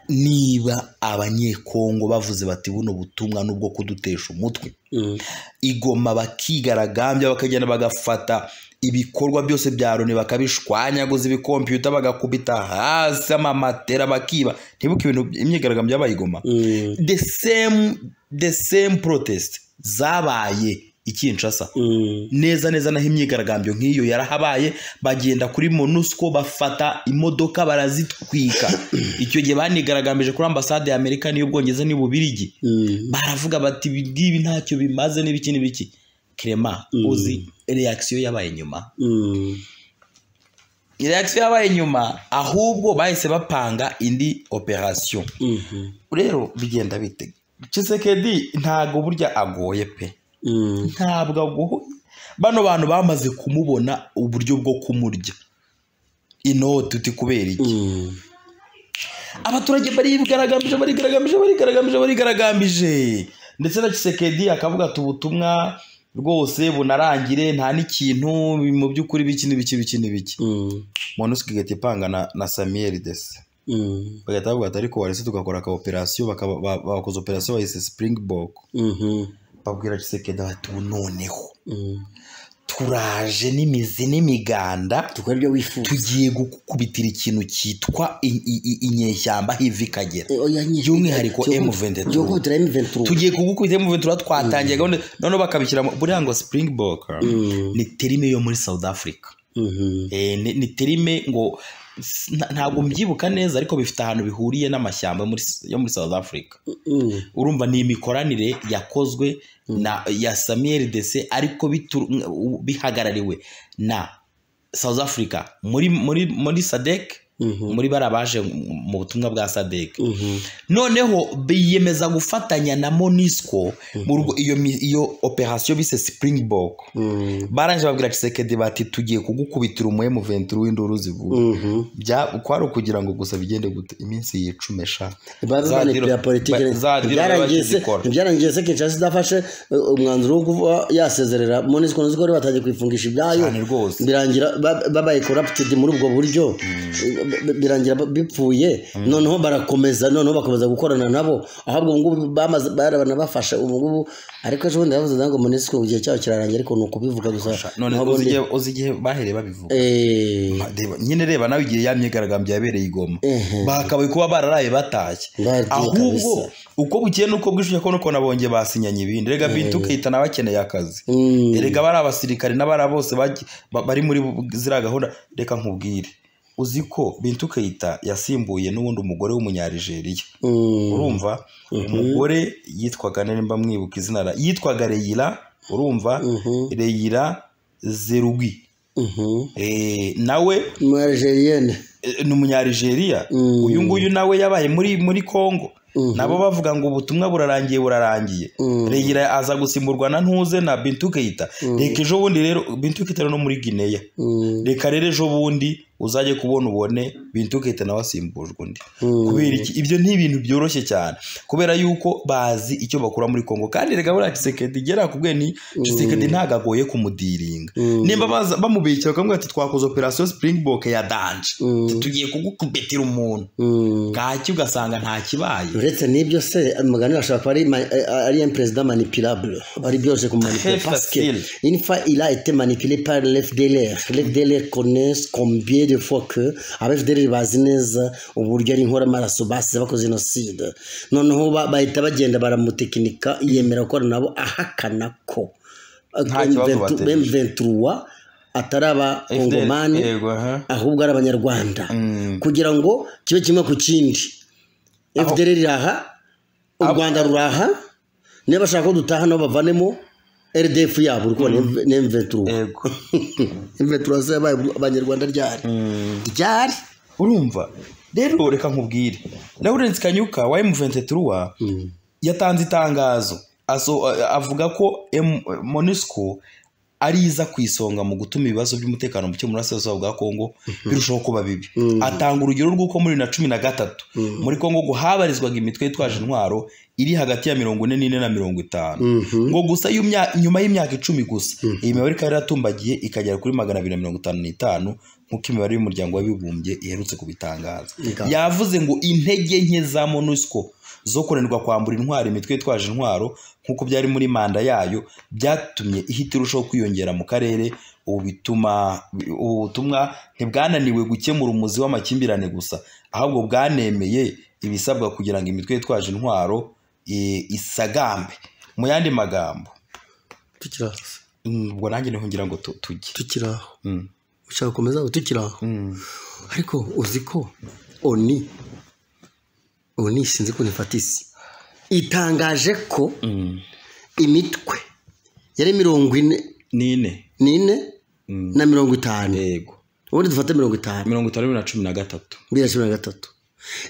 niba abanyekongo bavuze bati buno butumwa n'ubwo kudutesha umutwe Mhm. igoma bakigaragambya bakagenda bagafata ibikorwa byose bya loni bakabishwanyaguza ibikompiyuta bagakubita hasi amamatera bakiba ntibuke ibintu imyigaragambyo yabaye igoma Mhm. the same the same protest zabaye i kinshasa Mhm. neza neza naho imyigaragambyo nk'iyo yarahabaye bagenda kuri monusco bafata imodoka barazitwika icyo gihe banigaragambije kuri ambasade ya amerika n'iy'ubwongereza n'iy'ububirigi Mhm. baravuga bati ibi ngibi ntacyo bimaze n'ibiki n'ibiki kerema Mm. uzi reakisiyo yabaye nyuma Mhm. reakisiyo yabaye nyuma ahubwo bahise bapanga indi operasiyo Mhm. rero bigenda bite kisekedi ntabwo burya agoye pe Mhm. ntabwo agoye bano bantu bamaze kumubona uburyo bwo kumurya inoti uti kubera iki Mhm. abaturage barigaragambije barigaragambije barigaragambije barigaragambije ndetse na kisekedi akavuga ati ubutumwa rwose bunarangire nta n'ikintu mu by'ukuri biki n'ibiki biki n'ibiki Mhm. monusco igahita ipanga na, na samiyeli dese Mhm. bagahita bavuga ati ariko warese tugakora ka operasiyo bakaba- ba- bakoze operasiyo bayise springbok Mhm. babwira kisekedi bati ubu noneho Mhm. turaje n'imizi n'imiganda dukora ibyo wifuza tugiye gukubitira ikintu cyitwa i- i- i- inyeshyamba hiva ikagera Eh, oya, nyine. By'umwihariko Cyo- M23. cyo gukubitira M23. tugiye kugukubita mu ventura twatangiye gahunda noneho bakabishyira mu- buriya ngo springbok Mhm. ni terime yo muri south africa Mhm. Eh, ni ni terime ngo s- nta- ntabwo mbyibuka neza ariko bifite ahantu bihuriye n'amashyamba yo muri s- yo muri south africa Mhm. urumva ni imikoranire yakozwe na ya samuel dese ariko bitu- bihagarariwe na south africa muri muri muri sadek Mhm. muri bari abaje mu- mu butumwa bwa sadek Mhm. noneho biyemeza gufatanya na monisco mu rugo iyo mi- iyo operasiyo bise springbok Mhm. barangije babwira kisekedi bati tugiye kugukubitira umuhemu venturi w'induru zivuga Mhm. Bya- kwari ukugira ngo gusa bigende gute iminsi yicume sha Baba Za banepera diro- politiki. ba- za diro Ntibyarangiye se- bakizikora. ntibyarangiye se Kinshasa idafashe eh, umwanzuro wo kuba yasezerera Monusco nzi ko bari batangiye kuyifungisha ibyayo cyane rwose birangira ba- babaye corrupted muri ubwo buryo B- b- birangira ba- bipfuye noneho barakomeza noneho bakomeza gukorana nabo ahubwo ubu ngubu bamaze baranabafasha ubu ngubu ariko ejo bundi bavuze ngo munisiko igihe cyabo kirarangira ariko ni ukubivuga gusa none Naho uzi ubundi- igihe- uzi igihe bahereye babivuga Eh, Reba, nyine reba nawe igihe ya myigaragambyo yabereye igoma Ehe. bakabaye kuba bararaye batashye Barya ahubwo kabisa. uko bukeye nuko bwishuye ko nuko nabonye basinyanye ibindi rega bintu ukahita nawe akeneye akazi mm, erega bari abasirikare n'abari bose bagi- ba- bari muri bu- ziriya gahunda reka nkubwire uzi ko bintu kayita yasimbuye n'ubundi umugore w'umunyarigeriya mm, urumva umugore yitwaga nimba mwibuka izina ra- yitwaga reyira urumva mhm, reyira zerugwi mhm. Eh, nawe Mu Algerienne. eh, ni umunyarijeriya Mm. uyu nguyu nawe yabaye muri muri kongo nabo bavuga ngo ubutumwa burarangiye burarangiye regira aza gusimburwa na ntuze na bintukeyita reka ejo bundi rero bintukeyita no muri gineya reka rero ejo bundi uzajye kubona ubone bintukeyita nawe asimbujwe undi kubera iki ibyo ni ibintu byoroshye cyane kubera yuko bazi icyo bakura muri kongo kandi reka buriya kisekedi igera ku bwene kisekedi ntabwo agoye kumudiringa nimba baza- bamubikira bakamubwira ati twakoze operasiyo springbok ya danje tugiye kugukubitira umuntu bwacyo ugasanga nta kibaye uretse n'ibyo se mugani ashobora kuba ari ma- eh, ari un perezida manipulable ari byose kumanipula Très paske facile. une fois il a été manipulé par l'FDLR l'FDLR connaissent combien de fois que abafdlr bazi neza uburyo ari inkoramaraso basize bakoze jenoside noneho ba- bahita bagenda baramutekinika yemera gukora nabo ahakana ko Nta kibazo bateje. M23 ataraba kongomani yego aha ahubwo ari abanyarwanda kugira ngo kibe kimwe ku kindi Aho- fdr iraha u Aho- rwanda ruraha niba bashaka ko dutaha nabo bavanemo rdf yabo uri kubona n'imventura yego imventura zo yabaye abanyarwanda ryari ryari urumva rero reka nkubwire lawrence kanyuka wa m23 yatanze itangazo aso, a- avuga ko M- monusco ari iza ku isonga mu gutuma ibibazo by'umutekano muke muri burasirazuba bwa kongo birushaho kuba bibi atanga urugero rw'uko muri na cumi na gatatu muri kongo ngo habarizwaga imitwe yitwaje intwaro iri hagati ya mirongo ine n'ine na mirongo itanu ngo gusa iyo mya- nyuma y'imyaka icumi gusa iyi mibare ikaba yaratumbagiye ikagera kuri magana abiri na mirongo itanu n'itanu nk'uko imibare y'umuryango w'abibumbye iherutse kubitangaza Ikaze. yavuze ngo intege nke za monusco zo kunanirwa kwambura intwaro imitwe yitwaje intwaro nk'uko byari muri manda yayo byatumye ihita irushaho kwiyongera mu karere ubu bituma ubu butumwa ntibwananiwe gukemura umuzi w'amakimbirane gusa ahubwo bwanemeye ibisabwa kugira ngo imitwe yitwaje intwaro eh, isagambe mu yandi magambo tukiraho mm, ubwo nanjye niho ngira ngo tu- tujye tukiraho Mm, ushaka gukomeza ngo tukiraho mm. ariko uzi ko oni oni sinzi ko nifata isi itangaje ko Mm. imitwe yari mirongo ine nine n'ine Mm. na mirongo itanu yego ubundi dufate mirongo itanu mirongo itanu na cumi na gatatu bibiri na cumi na gatatu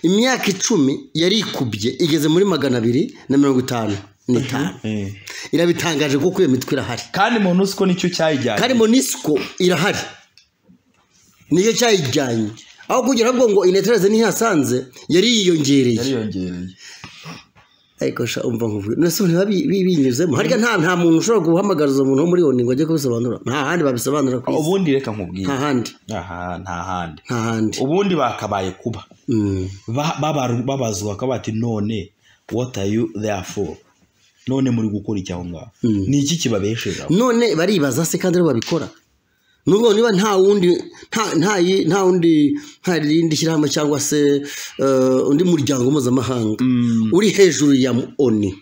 imyaka icumi yari ikubye igeze muri magana abiri na mirongo itanu n'itanu Eh. irabitangaje kuko iyo mitwe irahari kandi monusco nicyo cyayijyanye kandi monisiko irahari niyo cyayijyanye aho kugira ngo ngo inetereze ntihasanze yari yiyongereye yariyongereye ariko sha umva nkuvuge nese ntiba bi- bi- binyuzemo harya nta nta muntu ushobora guhamagara uwo muntu wo muri oni ngo ajye kubisobanura nta handi babisobanura ku isi ubundi reka nta nkubwire handi aha nta handi nta handi ubundi bakabaye kuba Mm. Ba- babaru- babazwa bakaba bati none what are you there for none muri gukora iki aho ngaho ni iki kibabeshejeho none baribaza se kandi aribo babikora nubwo niba nta wundi nta nta yi- nta wundi nta rindi shyirahamwe cyangwa se eh, undi muryango mpuzamahanga uri hejuru ya oni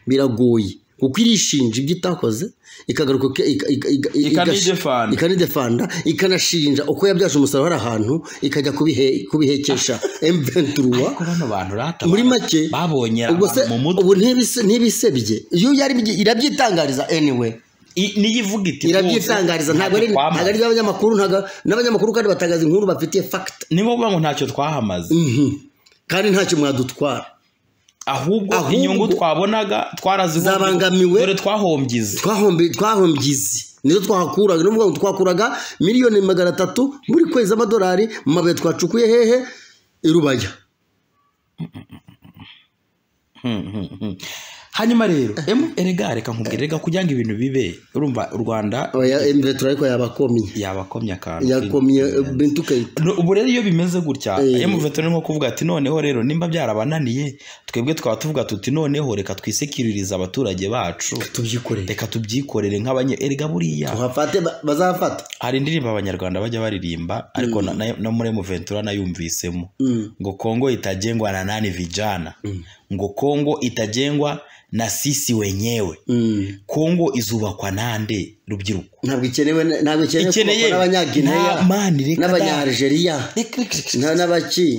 biragoye kuko irishinja ibyo itakoze ikagaruka ke- ika- ika- ika- igashi- Ikanidefanda. ikanidefanda ikanashinja uko yabyaje umusaruro hari ahantu ikajya kubihe- kubihekesha m23 ariko bano bantu rata muri make babonye ubwo se abantu mu mutwe ubu ntibise- ntibisebye iyo yari irabyitangariza anyway I- niyo ivuga iti irabyitangariza ntabwo ari ntabwo ari iby'abanyamakuru ntabwo- n'abanyamakuru kandi batangaza inkuru bafitiye fakita niba uvuga ngo ntacyo twahamaze kandi ntacyo mwadutwara ahubwo Ahubwo- inyungu twabonaga twarazibonye Zabangamiwe. dore twahombyize twahombe twahombyize nizo twahakuraga ni ukuvuga ngo twakuraga miliyoni magana atatu buri kwezi z'amadolari mu mabuye twacukuye hehe i rubaya hanyuma rero emu erega reka nkubwire reka kugira ngo ibintu bibe urumva u rwanda oya emve turariko yabakomye yabakomye akantu yakomye bintu ukayita No, ubu rero iyo bimeze gutya emuveto ni nko kuvuga ati noneho rero nimba byarabananiye twebwe twaba tuvuga tuti noneho reka twisekiririze abaturage bacu tubyikoreye reka tubyikorere nk'abanye erega buriya tuhafate ba- bazahafata hari indirimbo abanyarwanda bajya baririmba ariko na- na- no muri emuventura nayumvisemo ngo kongo itajengwa na nani vijana ngo kongo itajengwa na sisi wenyewe Mm. kongo izubakwa nande rubyiruko ntabwo ikenewe ntabwo ikenewe Ikeneye. kubakwa n'abanyagineya Nta- mani, reka da. n'abanyarigeriya Reka- reka- reka- Na- n'abaki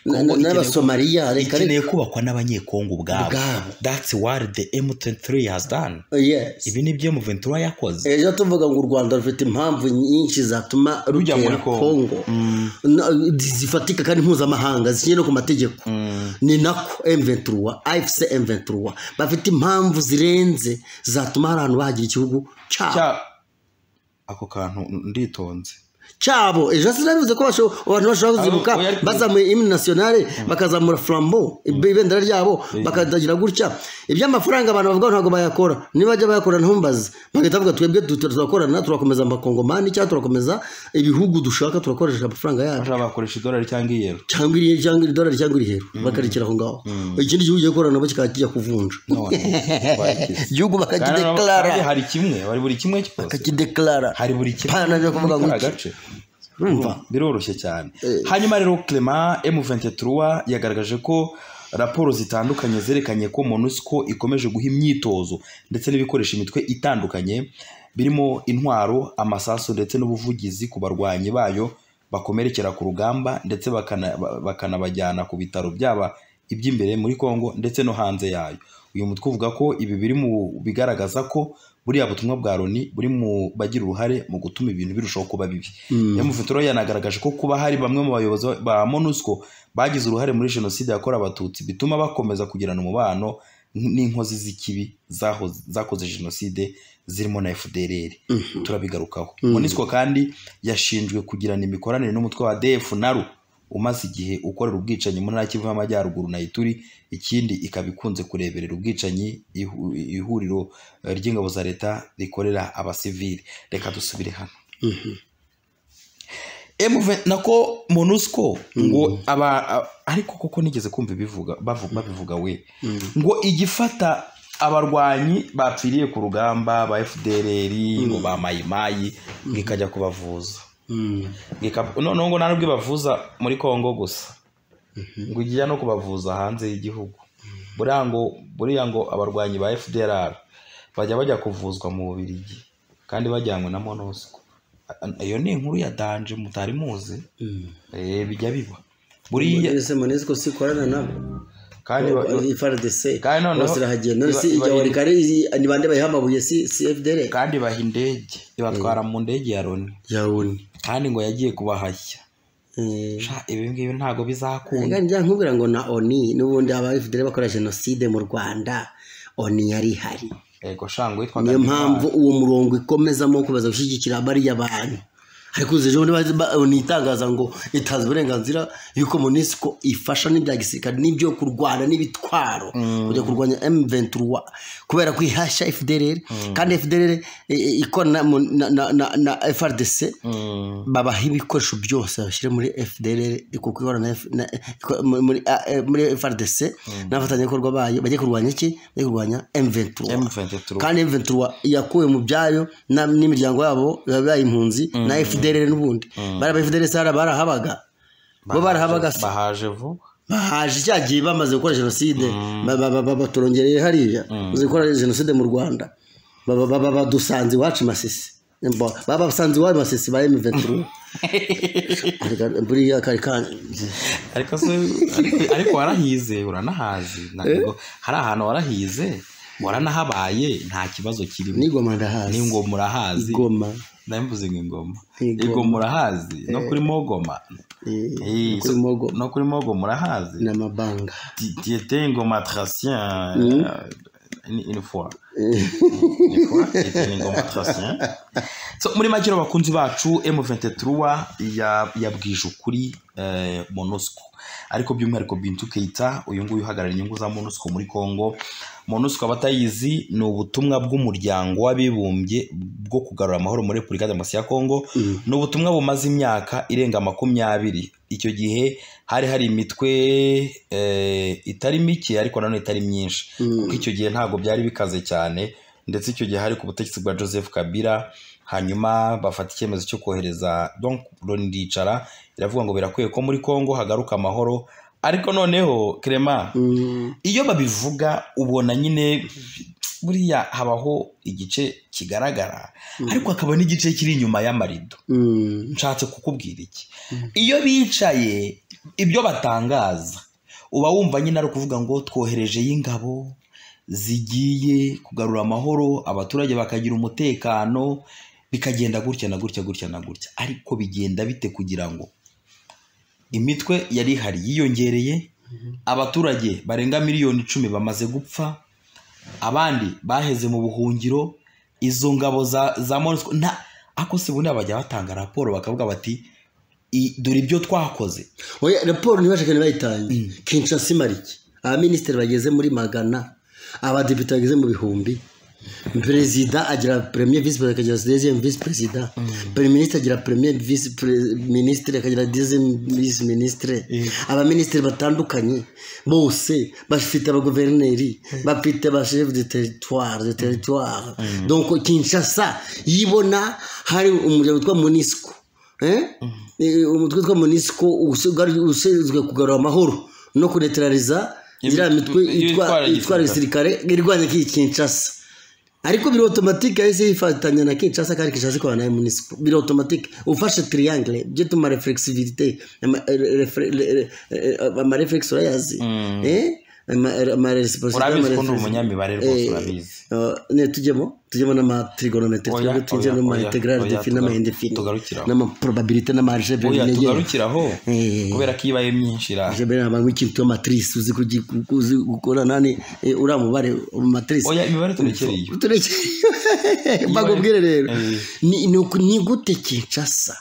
Na- Kongo na- ikeneye- n'abasomaliya reka ikeneye reka kubakwa n'abanyekongo ubwabo Ubwabo. that's what the m23 has done Yes. ibi ni byo muventura yakoze ejo tuvuga ngo u rwanda rufite impamvu nyinshi zatuma Rujya muri rutera Congo. kongo Na- zifatika kandi mpuzamahanga zikinye no ku mategeko ni nako M23 AFC M23 bafite impamvu zirenze zatuma hari ahantu bahagira igihugu cyabo cya ako kantu nditonze cyabo ejo hasi nabivuze ko basho- abantu bashobora kuzibuka Abo- oya- bazamuye imwe nationale bakazamura flambo ibendera ryabo bakadagira gutya iby'amafaranga abantu bavuga ntabwo bayakora niba bajya bayakora ntumbaze bagahita bavuga twebwe duto turakorana turakomeza amakongomani cyangwa turakomeza ibihugu dushaka turakoresha amafaranga yacu bashobora bakoresha idolari cyangwa iyero cyangwa iri cyangwa iri dolari cyangwa iri hero bakarekera aho ngaho ikindi gihugu gikorana nabo kikaba kijya kuvunja none wakize. igihugu Kandi bakakideklara kandi hari kimwe hari buri kimwe cyose bakakideklara hari buri kimwe pana byo kuvuga muri ngo kariya iki gace urumva biroroshye cyane hanyuma rero clement m23 yagaragaje ko raporo zitandukanye zerekanye ko monusco ikomeje guha imyitozo ndetse n'ibikoresha imitwe itandukanye birimo intwaro amasasu ndetse n'ubuvugizi ku barwanyi bayo bakomerekera ku rugamba ndetse bakana- ba- bakanabajyana ku bitaro byaba iby'imbere muri congo ndetse no hanze yayo uyu mutwe uvuga ko ibi biri mu bigaragaza ko buriya butumwa bwa loni buri mu bagira uruhare mu gutuma ibintu birushaho kuba bibi emufutura yanagaragaje ko kuba hari bamwe mu bayobozi ba monusco bagize uruhare muri jenoside yakorewe abatutsi bituma bakomeza kugirana umubano n'inkozi z'ikibi zahoze- zakoze jenoside zirimo na fdrr turabigarukaho monusco kandi yashinjwe kugirana imikoranire n'umutwe wa df naru umaze igihe ukorera ubwicanyi mu ntara Kivu y'Amajyaruguru na Ituri ikindi ikaba ikunze kureberera ubwicanyi ihu- ihuriro eh, ry'ingabo za leta rikorera abasivili reka dusubire hano M20 nako monusco ngo aba a- ariko koko nigeze kumva ibivuga bavu- babivuga we ngo igifata abarwanyi bapfiriye ku rugamba ba FDLR ngo ba mayimayi ngo ikajya kubavuza Ngo ika- noneho ngo nta n'ubwo ibavuza muri Kongo gusa ngo ijya no kubavuza hanze y'igihugu buriya ngo buriya ngo abarwanyi ba FDLR bajya bajya kuvuzwa mu Bubiligi kandi bajyanywe na Monusco A- iyo ni inkuru ya danje mutari muzi Eh, bijya biba buriya ese monesiko sikorana nabo kandi ba- ifardc Kandi noneho- bose irahagenda none si iba- iba- ijya warikare ni bande bayiha amabuye si si fdr kandi baha indege ibatwara mu ndege ya loni yawuni kandi ngo yagiye kubahashya Sha, ibi ngibi ntabwo bizakunda kandi nkubwira ngo na oni n'ubundi aba fdr bakora jenoside mu rwanda oni yari ihari ego shango witwaga niyo Ntwari. mpamvu uwo murongo ikomezamo kubaza gushyigikira bariya bantu ariko uzi ejo bundi ba- oni itangaza ngo itaza uburenganzira y'uko monisiko ifasha n'ibya gisirikare n'ibyo kurwana n'ibitwaro kujya kurwanya M23 kubera ko ihashya FDLR kandi FDLR i- i- ikorana na, na, na, na, na FRDC Mm, babaha ibikoresho byose bashyire muri FDLR kuko ihora na F- na- iko- muri- muri a- eh, muri FRDC n'abafatanyabikorwa bayo bajye kurwanya iki bajye kurwanya M23 M23 kandi M23 yakuwe mu byayo na- n'imiryango yabo yabaye impunzi na FDLR n'ubundi bari aba FDLR sara barahabaga bo barahabaga se. bahaje vuba bahaje cya gihe bamaze gukora jenoside ba- ba- ba- ba- baturongereye hariya bamaze gukora jenoside mu rwanda Ba- ba- ba- badusanze iwacu masisi Ba- ba- basanze iwacu masisi ba M23 Reka- buriya kari kandi ariko se ariko- ariko warahize uranahazi ntabwo hari ahantu warahize waranahabaye nta kibazo kirimo n'igoma ndahazi ni ngo murahazi igoma ndambuze ngo ingoma Ingoma. igoma murahazi no kuri mogoma eh, Eh, kuri so- mogo no kuri mogo murahazi n'amabanga Ti- Tiete ingoma tracien euh, une une fois. Une fois, tiete ingoma tracien. So, muri make rero bakunzi bacu M23 ya- yabwije ukuri eh, Monusco ariko by'umwihariko Bintu Keita uyu nguyu uhagarariye inyungu za Monusco muri Congo Monusco abatayizi ni ubutumwa bw'umuryango w'abibumbye bwo kugarura amahoro muri Repubulika Demokarasi ya Congo ni ubutumwa bumaze imyaka irenga makumyabiri icyo gihe hari hari imitwe eh, itari mike ariko nanone itari myinshi kuko icyo gihe ntabwo byari bikaze cyane ndetse icyo gihe hari ku butegetsi bwa joseph kabila hanyuma bafata icyemezo cyo kohereza donc loni ndicara iravuga ngo birakwiye ko muri congo hagaruka amahoro ariko noneho clement Mm, iyo babivuga ubona nyine buriya habaho igice kigaragara ariko hakaba n'igice kiri inyuma y'amarido mm. nshatse kukubwira iki iyo bicaye ibyo batangaza uba wumva nyine ari ukuvuga ngo twoherejeyo ingabo zigiye kugarura amahoro abaturage bakagira umutekano bikagenda gutya na gutya gutya na gutya ariko bigenda bite kugira ngo imitwe yari ihari yiyongereye abaturage barenga miliyoni icumi bamaze gupfa abandi baheze mu buhungiro izo ngabo za za monusco nta ako si ubundi bajya batanga raporo bakavuga bati "I- dore ibyo twakoze oya raporo ntibashakane bayitange kinshasa imara iki abaminisitiri bageze muri magana abadepite bageze mu bihumbi perezida agira premier visi perezida akagira deuxième visi perezida premier ministre agira premier visi pre- ministre akagira deuxième visi ministre abaminisitiri batandukanye bose bafite abaguverineri bafite ba chef de territoire de territoire donc kinshasa yibona hari umuryango witwa monisco Eh? Eh, umutwe witwa monisco usigaye- ushinzwe kugarura amahoro no kunetraliza iriya mitwe Iyo itwara itwa- itwara igisirikare irwanya k'iyi kinshasa ariko biri automatique yahise yifatanya na kinshasa kandi kinshasa ikorana na munisiko biri automatique ufashe triangle byo tuma reflexivité ama- re- re- re- re- amareflex urayazi Eh? Ama- amaresponsabilité, urabizi ko ni amareflex- umunyamibare rwose Eh, urabizi Uh, ne tujyemo tujyemo n'amatrigonometri Oya, twebwe tujye oya, n'ama oya, integrale oya, defini tugaru- n'amayindefini tugarukiraho. n'amaprobabilite n'amargebe oya binegera tugarukire aho Eh. kubera ko ibaye myinshi ra jebe ni abantu w'ikintu cyo matrice uzi kugi- uzi gukora nani eh, uriya mubare matrice oya imibare turekereye turekere mbagubwire rero Eh. ni ni uku- ni gute kinshasa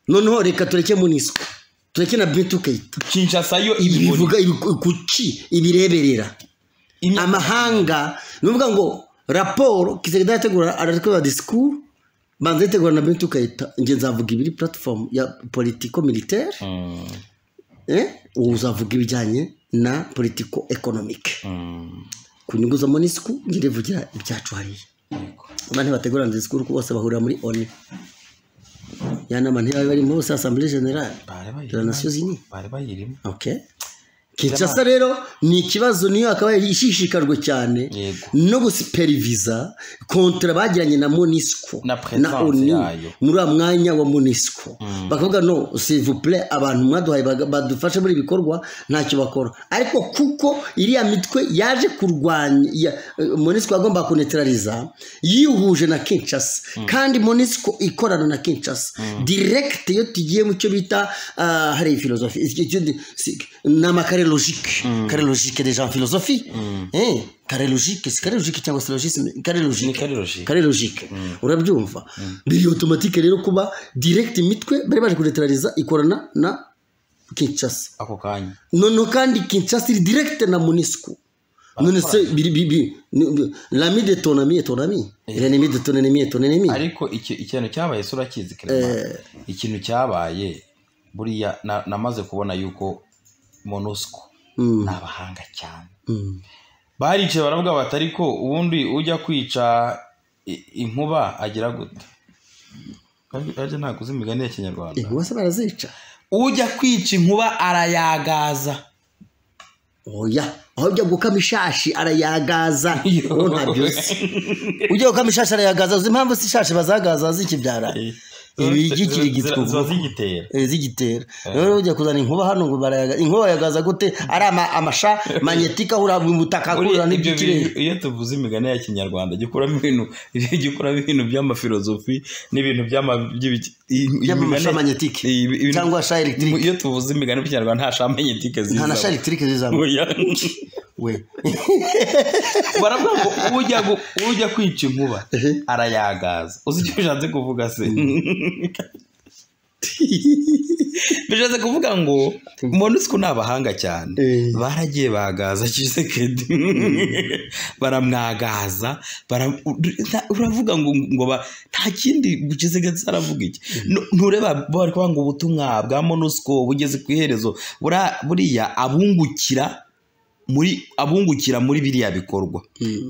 noneho reka tureke munisco tureke na bintukayita kinshasa yo ibibona ibivuga ibi- kuki ibireberera Imyaka- amahanga ni ukuvuga ngo raporo kisega yategura aratwara disikuru banza yitegura na bintu ukayita njye nzavuga ibiri platform ya politiko militaire Mm, eh? ubu uzavuga ibijyanye na politiko economic mm, ku nyungu za monisiku njye ndivugira ibyacu hariya yego. abantu bategura na disikuru kuko bose bahurira muri oni ya nama ntibabe barimo bose asambure generale Bari bayirimo. de la nation unie bari bayirimo okay kinshasa rero ni ikibazo niyo akaba ishishikajwe cyane Yego. no gusiperiviza kontra bagiranye na monisco Na presence yayo. muri wa mwanya wa monisco bakavuga no sivuple abantu mwaduhaye baga- badufashe muri ibikorwa ntacyo bakora ariko kuko iriya mitwe yaje kurwanya ya- eh, monisco yagomba kunetraliza yihuje na kinshasa kandi monisco ikorana na kinshasa direct iyo tugiye mu cyo bita ah, hari filozofi iki- iki- si- ni amakare logike kare logike deja filozofi Eh, kare logike si kare logike cyangwa se logisme kare ni logike kari roji kare logike urabyumva biri automatique rero kuba direct imitwe bari baje kuretraliza ikorana na kinshasa ako kanya noneho kandi kinshasa iri direct na monisco none se biri bibi lami de ton ami est ton ami l'ennemi de ton ennemi est ton ennemi ariko iki- ikintu cyabaye se urakizi kerema ikintu cyabaye buriya na- namaze kubona yuko monusco Mm, ni abahanga cyane mm. baricaye baravuga bati ariko ubundi ujya kwica i- inkuba agira gute arya ntabwo uzi imigani ya kinyarwanda inkuba se barazica ujya kwica inkuba arayagaza oya aho ujya gukama ishashi arayagaza Yo. uwo ntabyo uzi ujya gukama ishashi arayagaza uzi impamvu si ishashi bazagaza zikibyara ziba ibigikirigitwa ubwoko zigitera Eh, zigitera rero ujya kuzana inkuba hano ngo barayaga inkuba yagaza gute ari ama- amasha manyetika ahura mu butaka ahura Buriya ibyo n'iby'ikirere bintu- iyo tuvuze imigani ya kinyarwanda jya ukuramo ibintu jya ukuramo ibintu by'amafilozofi n'ibintu by'ama- by'ibiki- i- i- y'amasha imigani- manyetike i- ibintu- cyangwa sha electric iyo tuvuze imigani mu kinyarwanda nta shamenyetike nta na sha ziza electric zizamo we baravuga ngo ujya gu- ujya kwica inkuba Ehe. arayagaza uzi icyo bishatse kuvuga se bishatse kuvuga ngo monusco ni abahanga cyane Eh. baragiye bagaza kisekedi baramwagaza bara- u- nta- uravuga ngo ngo ba- nta kindi kisekedi aravuga iki Nu- ntureba bo bari kuvuga ngo ubutumwa bwa monusco bugeze ku iherezo Bura- buriya abungukira muri abungukira muri biriya bikorwa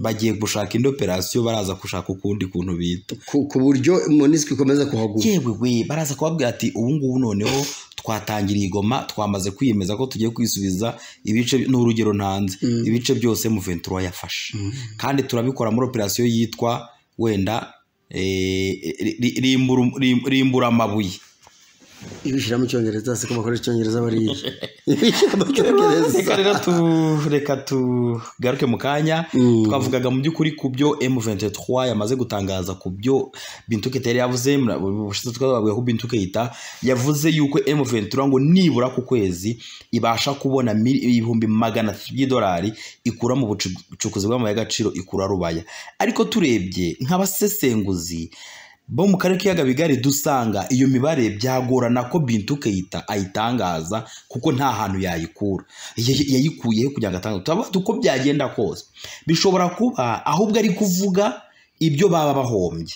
bagiye gushaka indi operasiyo baraza gushaka ukundi kuntu bita ku ku buryo monisco ikomeza kuhaguma yewe we baraza kubabwira ati ubu ngubu noneho twatangira igoma twamaze kwiyemeza ko tugiye kwisubiza ibice ni urugero ntanze ibice byose muventura yafashe kandi turabikora muri operasiyo yitwa wenda eh, ri- ri- rimbura rimbura amabuye ibishyira mu cyongereza se ko bakoresha icyongereza bariye ibishyira mu cyongereza reka rero tu- reka tugaruke mu kanya twavugaga mu by'ukuri ku byo M23 yamaze gutangaza ku byo Bintuke Terry yavuze mura- ubushize twababwiye ko Bintuke yita yavuze yuko M23 ngo nibura ku kwezi ibasha kubona mil- ibihumbi magana atatu by'idolari ikura mu bucu- bucukuzi bw'amabuye y'agaciro ikura rubaya ariko turebye nk'abasesenguzi bo mu karere k'iyaga bigari dusanga iyo mibare byagorana ko bintuke yita ayitangaza kuko nta hantu yayikura Ya- yayikuyeho kugira ngo atangaze turabaza uko byagenda kose bishobora kuba ahubwo ari kuvuga ibyo baba bahombye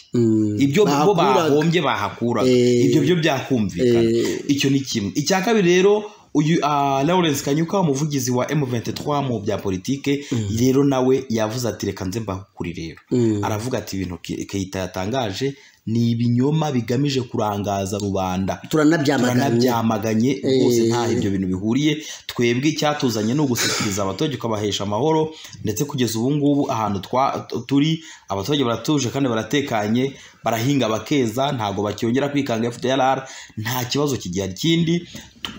ibyo bo bahombye bahakuraga Eh. ibyo byo byakumvikana Eh. icyo ni kimwe icya kabiri rero uyu ah, Lawrence Kanyuka umuvugizi wa M23 mu bya politike rero nawe yavuze ati reka nze mbahukuri rero aravuga ati ibintu Ke- Keita yatangaje ni ibinyoma bigamije kurangaza rubanda turanabyamaganye turanabyamaganye rwose Eh. ntaho ibyo bintu bihuriye twebwe icyatuzanye ni ugushyikiriza abaturage ukabahesha amahoro ndetse kugeza ubu ngubu ahantu twa- t- turi abaturage baratuje kandi baratekanye barahinga bakeza ntabwo bacyongera kwikanga FDLR nta kibazo kigihari kindi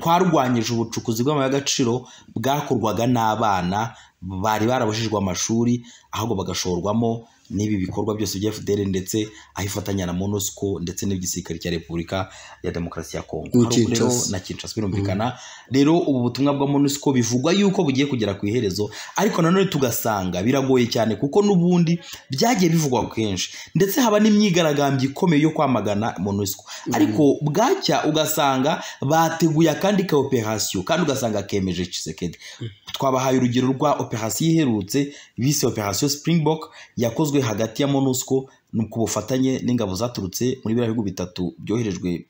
twarwanyije ubucukuzi bw'amabuye y'agaciro bwakorwaga n'abana bari barabujijwe amashuri ahubwo bagashorwamo n'ibi bikorwa byose bya FDL ndetse aho ifatanya na MONUSCO ndetse n'igisirikare cya Repubulika ya Demokarasi ya Kongo Ni hari ubu rero Kinshasa. na Kinshasa birumvikana rero ubu butumwa bwa MONUSCO bivugwa yuko bugiye kugera ku iherezo ariko nanone tugasanga biragoye cyane kuko n'ubundi byagiye bivugwa kenshi ndetse haba n'imyigaragambyo ikomeye yo kwamagana MONUSCO ariko bwacya ugasanga bateguye akandi ka operation kandi ugasanga kemeje Tshisekedi twabahaye urugero rwa operation iherutse bise operation Springbok yakozwe hagati ya MONUSCO ku bufatanye n'ingabo zaturutse muri biriya bihugu bitatu byoherejwe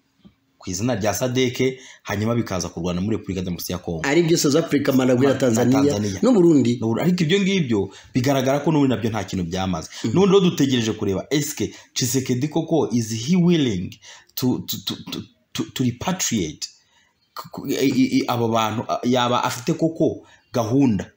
ku izina rya sadeke hanyuma bikaza kurwana muri repubulika demokarasi ya kongo ari byo south africa malawi na Na tanzania Tanzania. n'u burundi N'ubu- ariko ibyo ngibyo bigaragara ko n'ubundi nabyo nta kintu byamaze n'ubundi rero dutegereje kureba eske Tshisekedi koko is he willing to, to, to, to, to, to repatriate Ku- ku- i- i- i- abo bantu a- yaba afite koko gahunda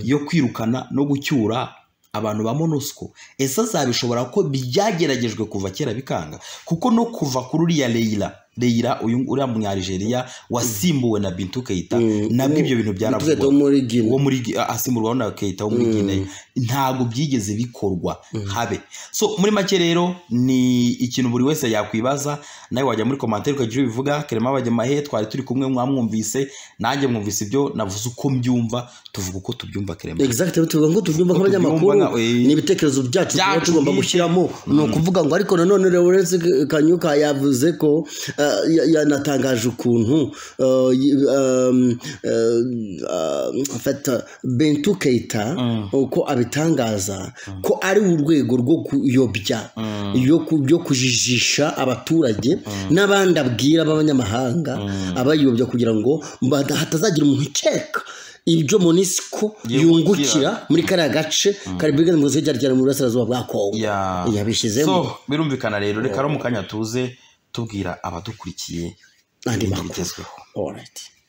yo kwirukana no gucyura abantu ba monusco ese azabishobora ko byageragejwe kuva kera bikanga kuko no kuva kuri uriya leyira leyira uyu uriya munyarigeria wasimbuwe na bintu keita nabwo ibyo bintu Tuvuge byaravugwaga wo muri Guinea. wo muri Gi- asimburwaho na Keita wo muri Guinea ntabwo byigeze bikorwa habe so muri make rero ni ikintu buri wese yakwibaza nawe wajya muri commentaire ukagira ibyo ubivuga Clement Bajyamahe twari turi kumwe mwamwumvise nanjye mwumvise ibyo navuze uko mbyumva tuvuga uko tubyumva Clement exact tuvuga ngo tubyumva nk'abanyamakuru Tubyumva nka- eh, ni ibitekerezo byacu tuba byacu tugomba bwite. gushyiramo ni ukuvuga ngo ariko nanone Lawrence Kanyuka yavuze ko eh, ya- yanatangaje ukuntu eh, y- um, eh, en fait, Bintou Keita uko abitangaza ko ari urwego rwo kuyobya yo ku- yo kujijisha abaturage n'abandi abwira b'abanyamahanga abayobya kugira ngo bada- hatazagira umuntu ukeka ibyo monisiko yungukira muri kariya gace kari brigade mu gihe cyari mu burasirazuba bwa kongo Ya. yabishyizemo so birumvikana rero reka ari mu kanya tuze tubwira abadukurikiye andi ibindi makuru bigezweho Alright.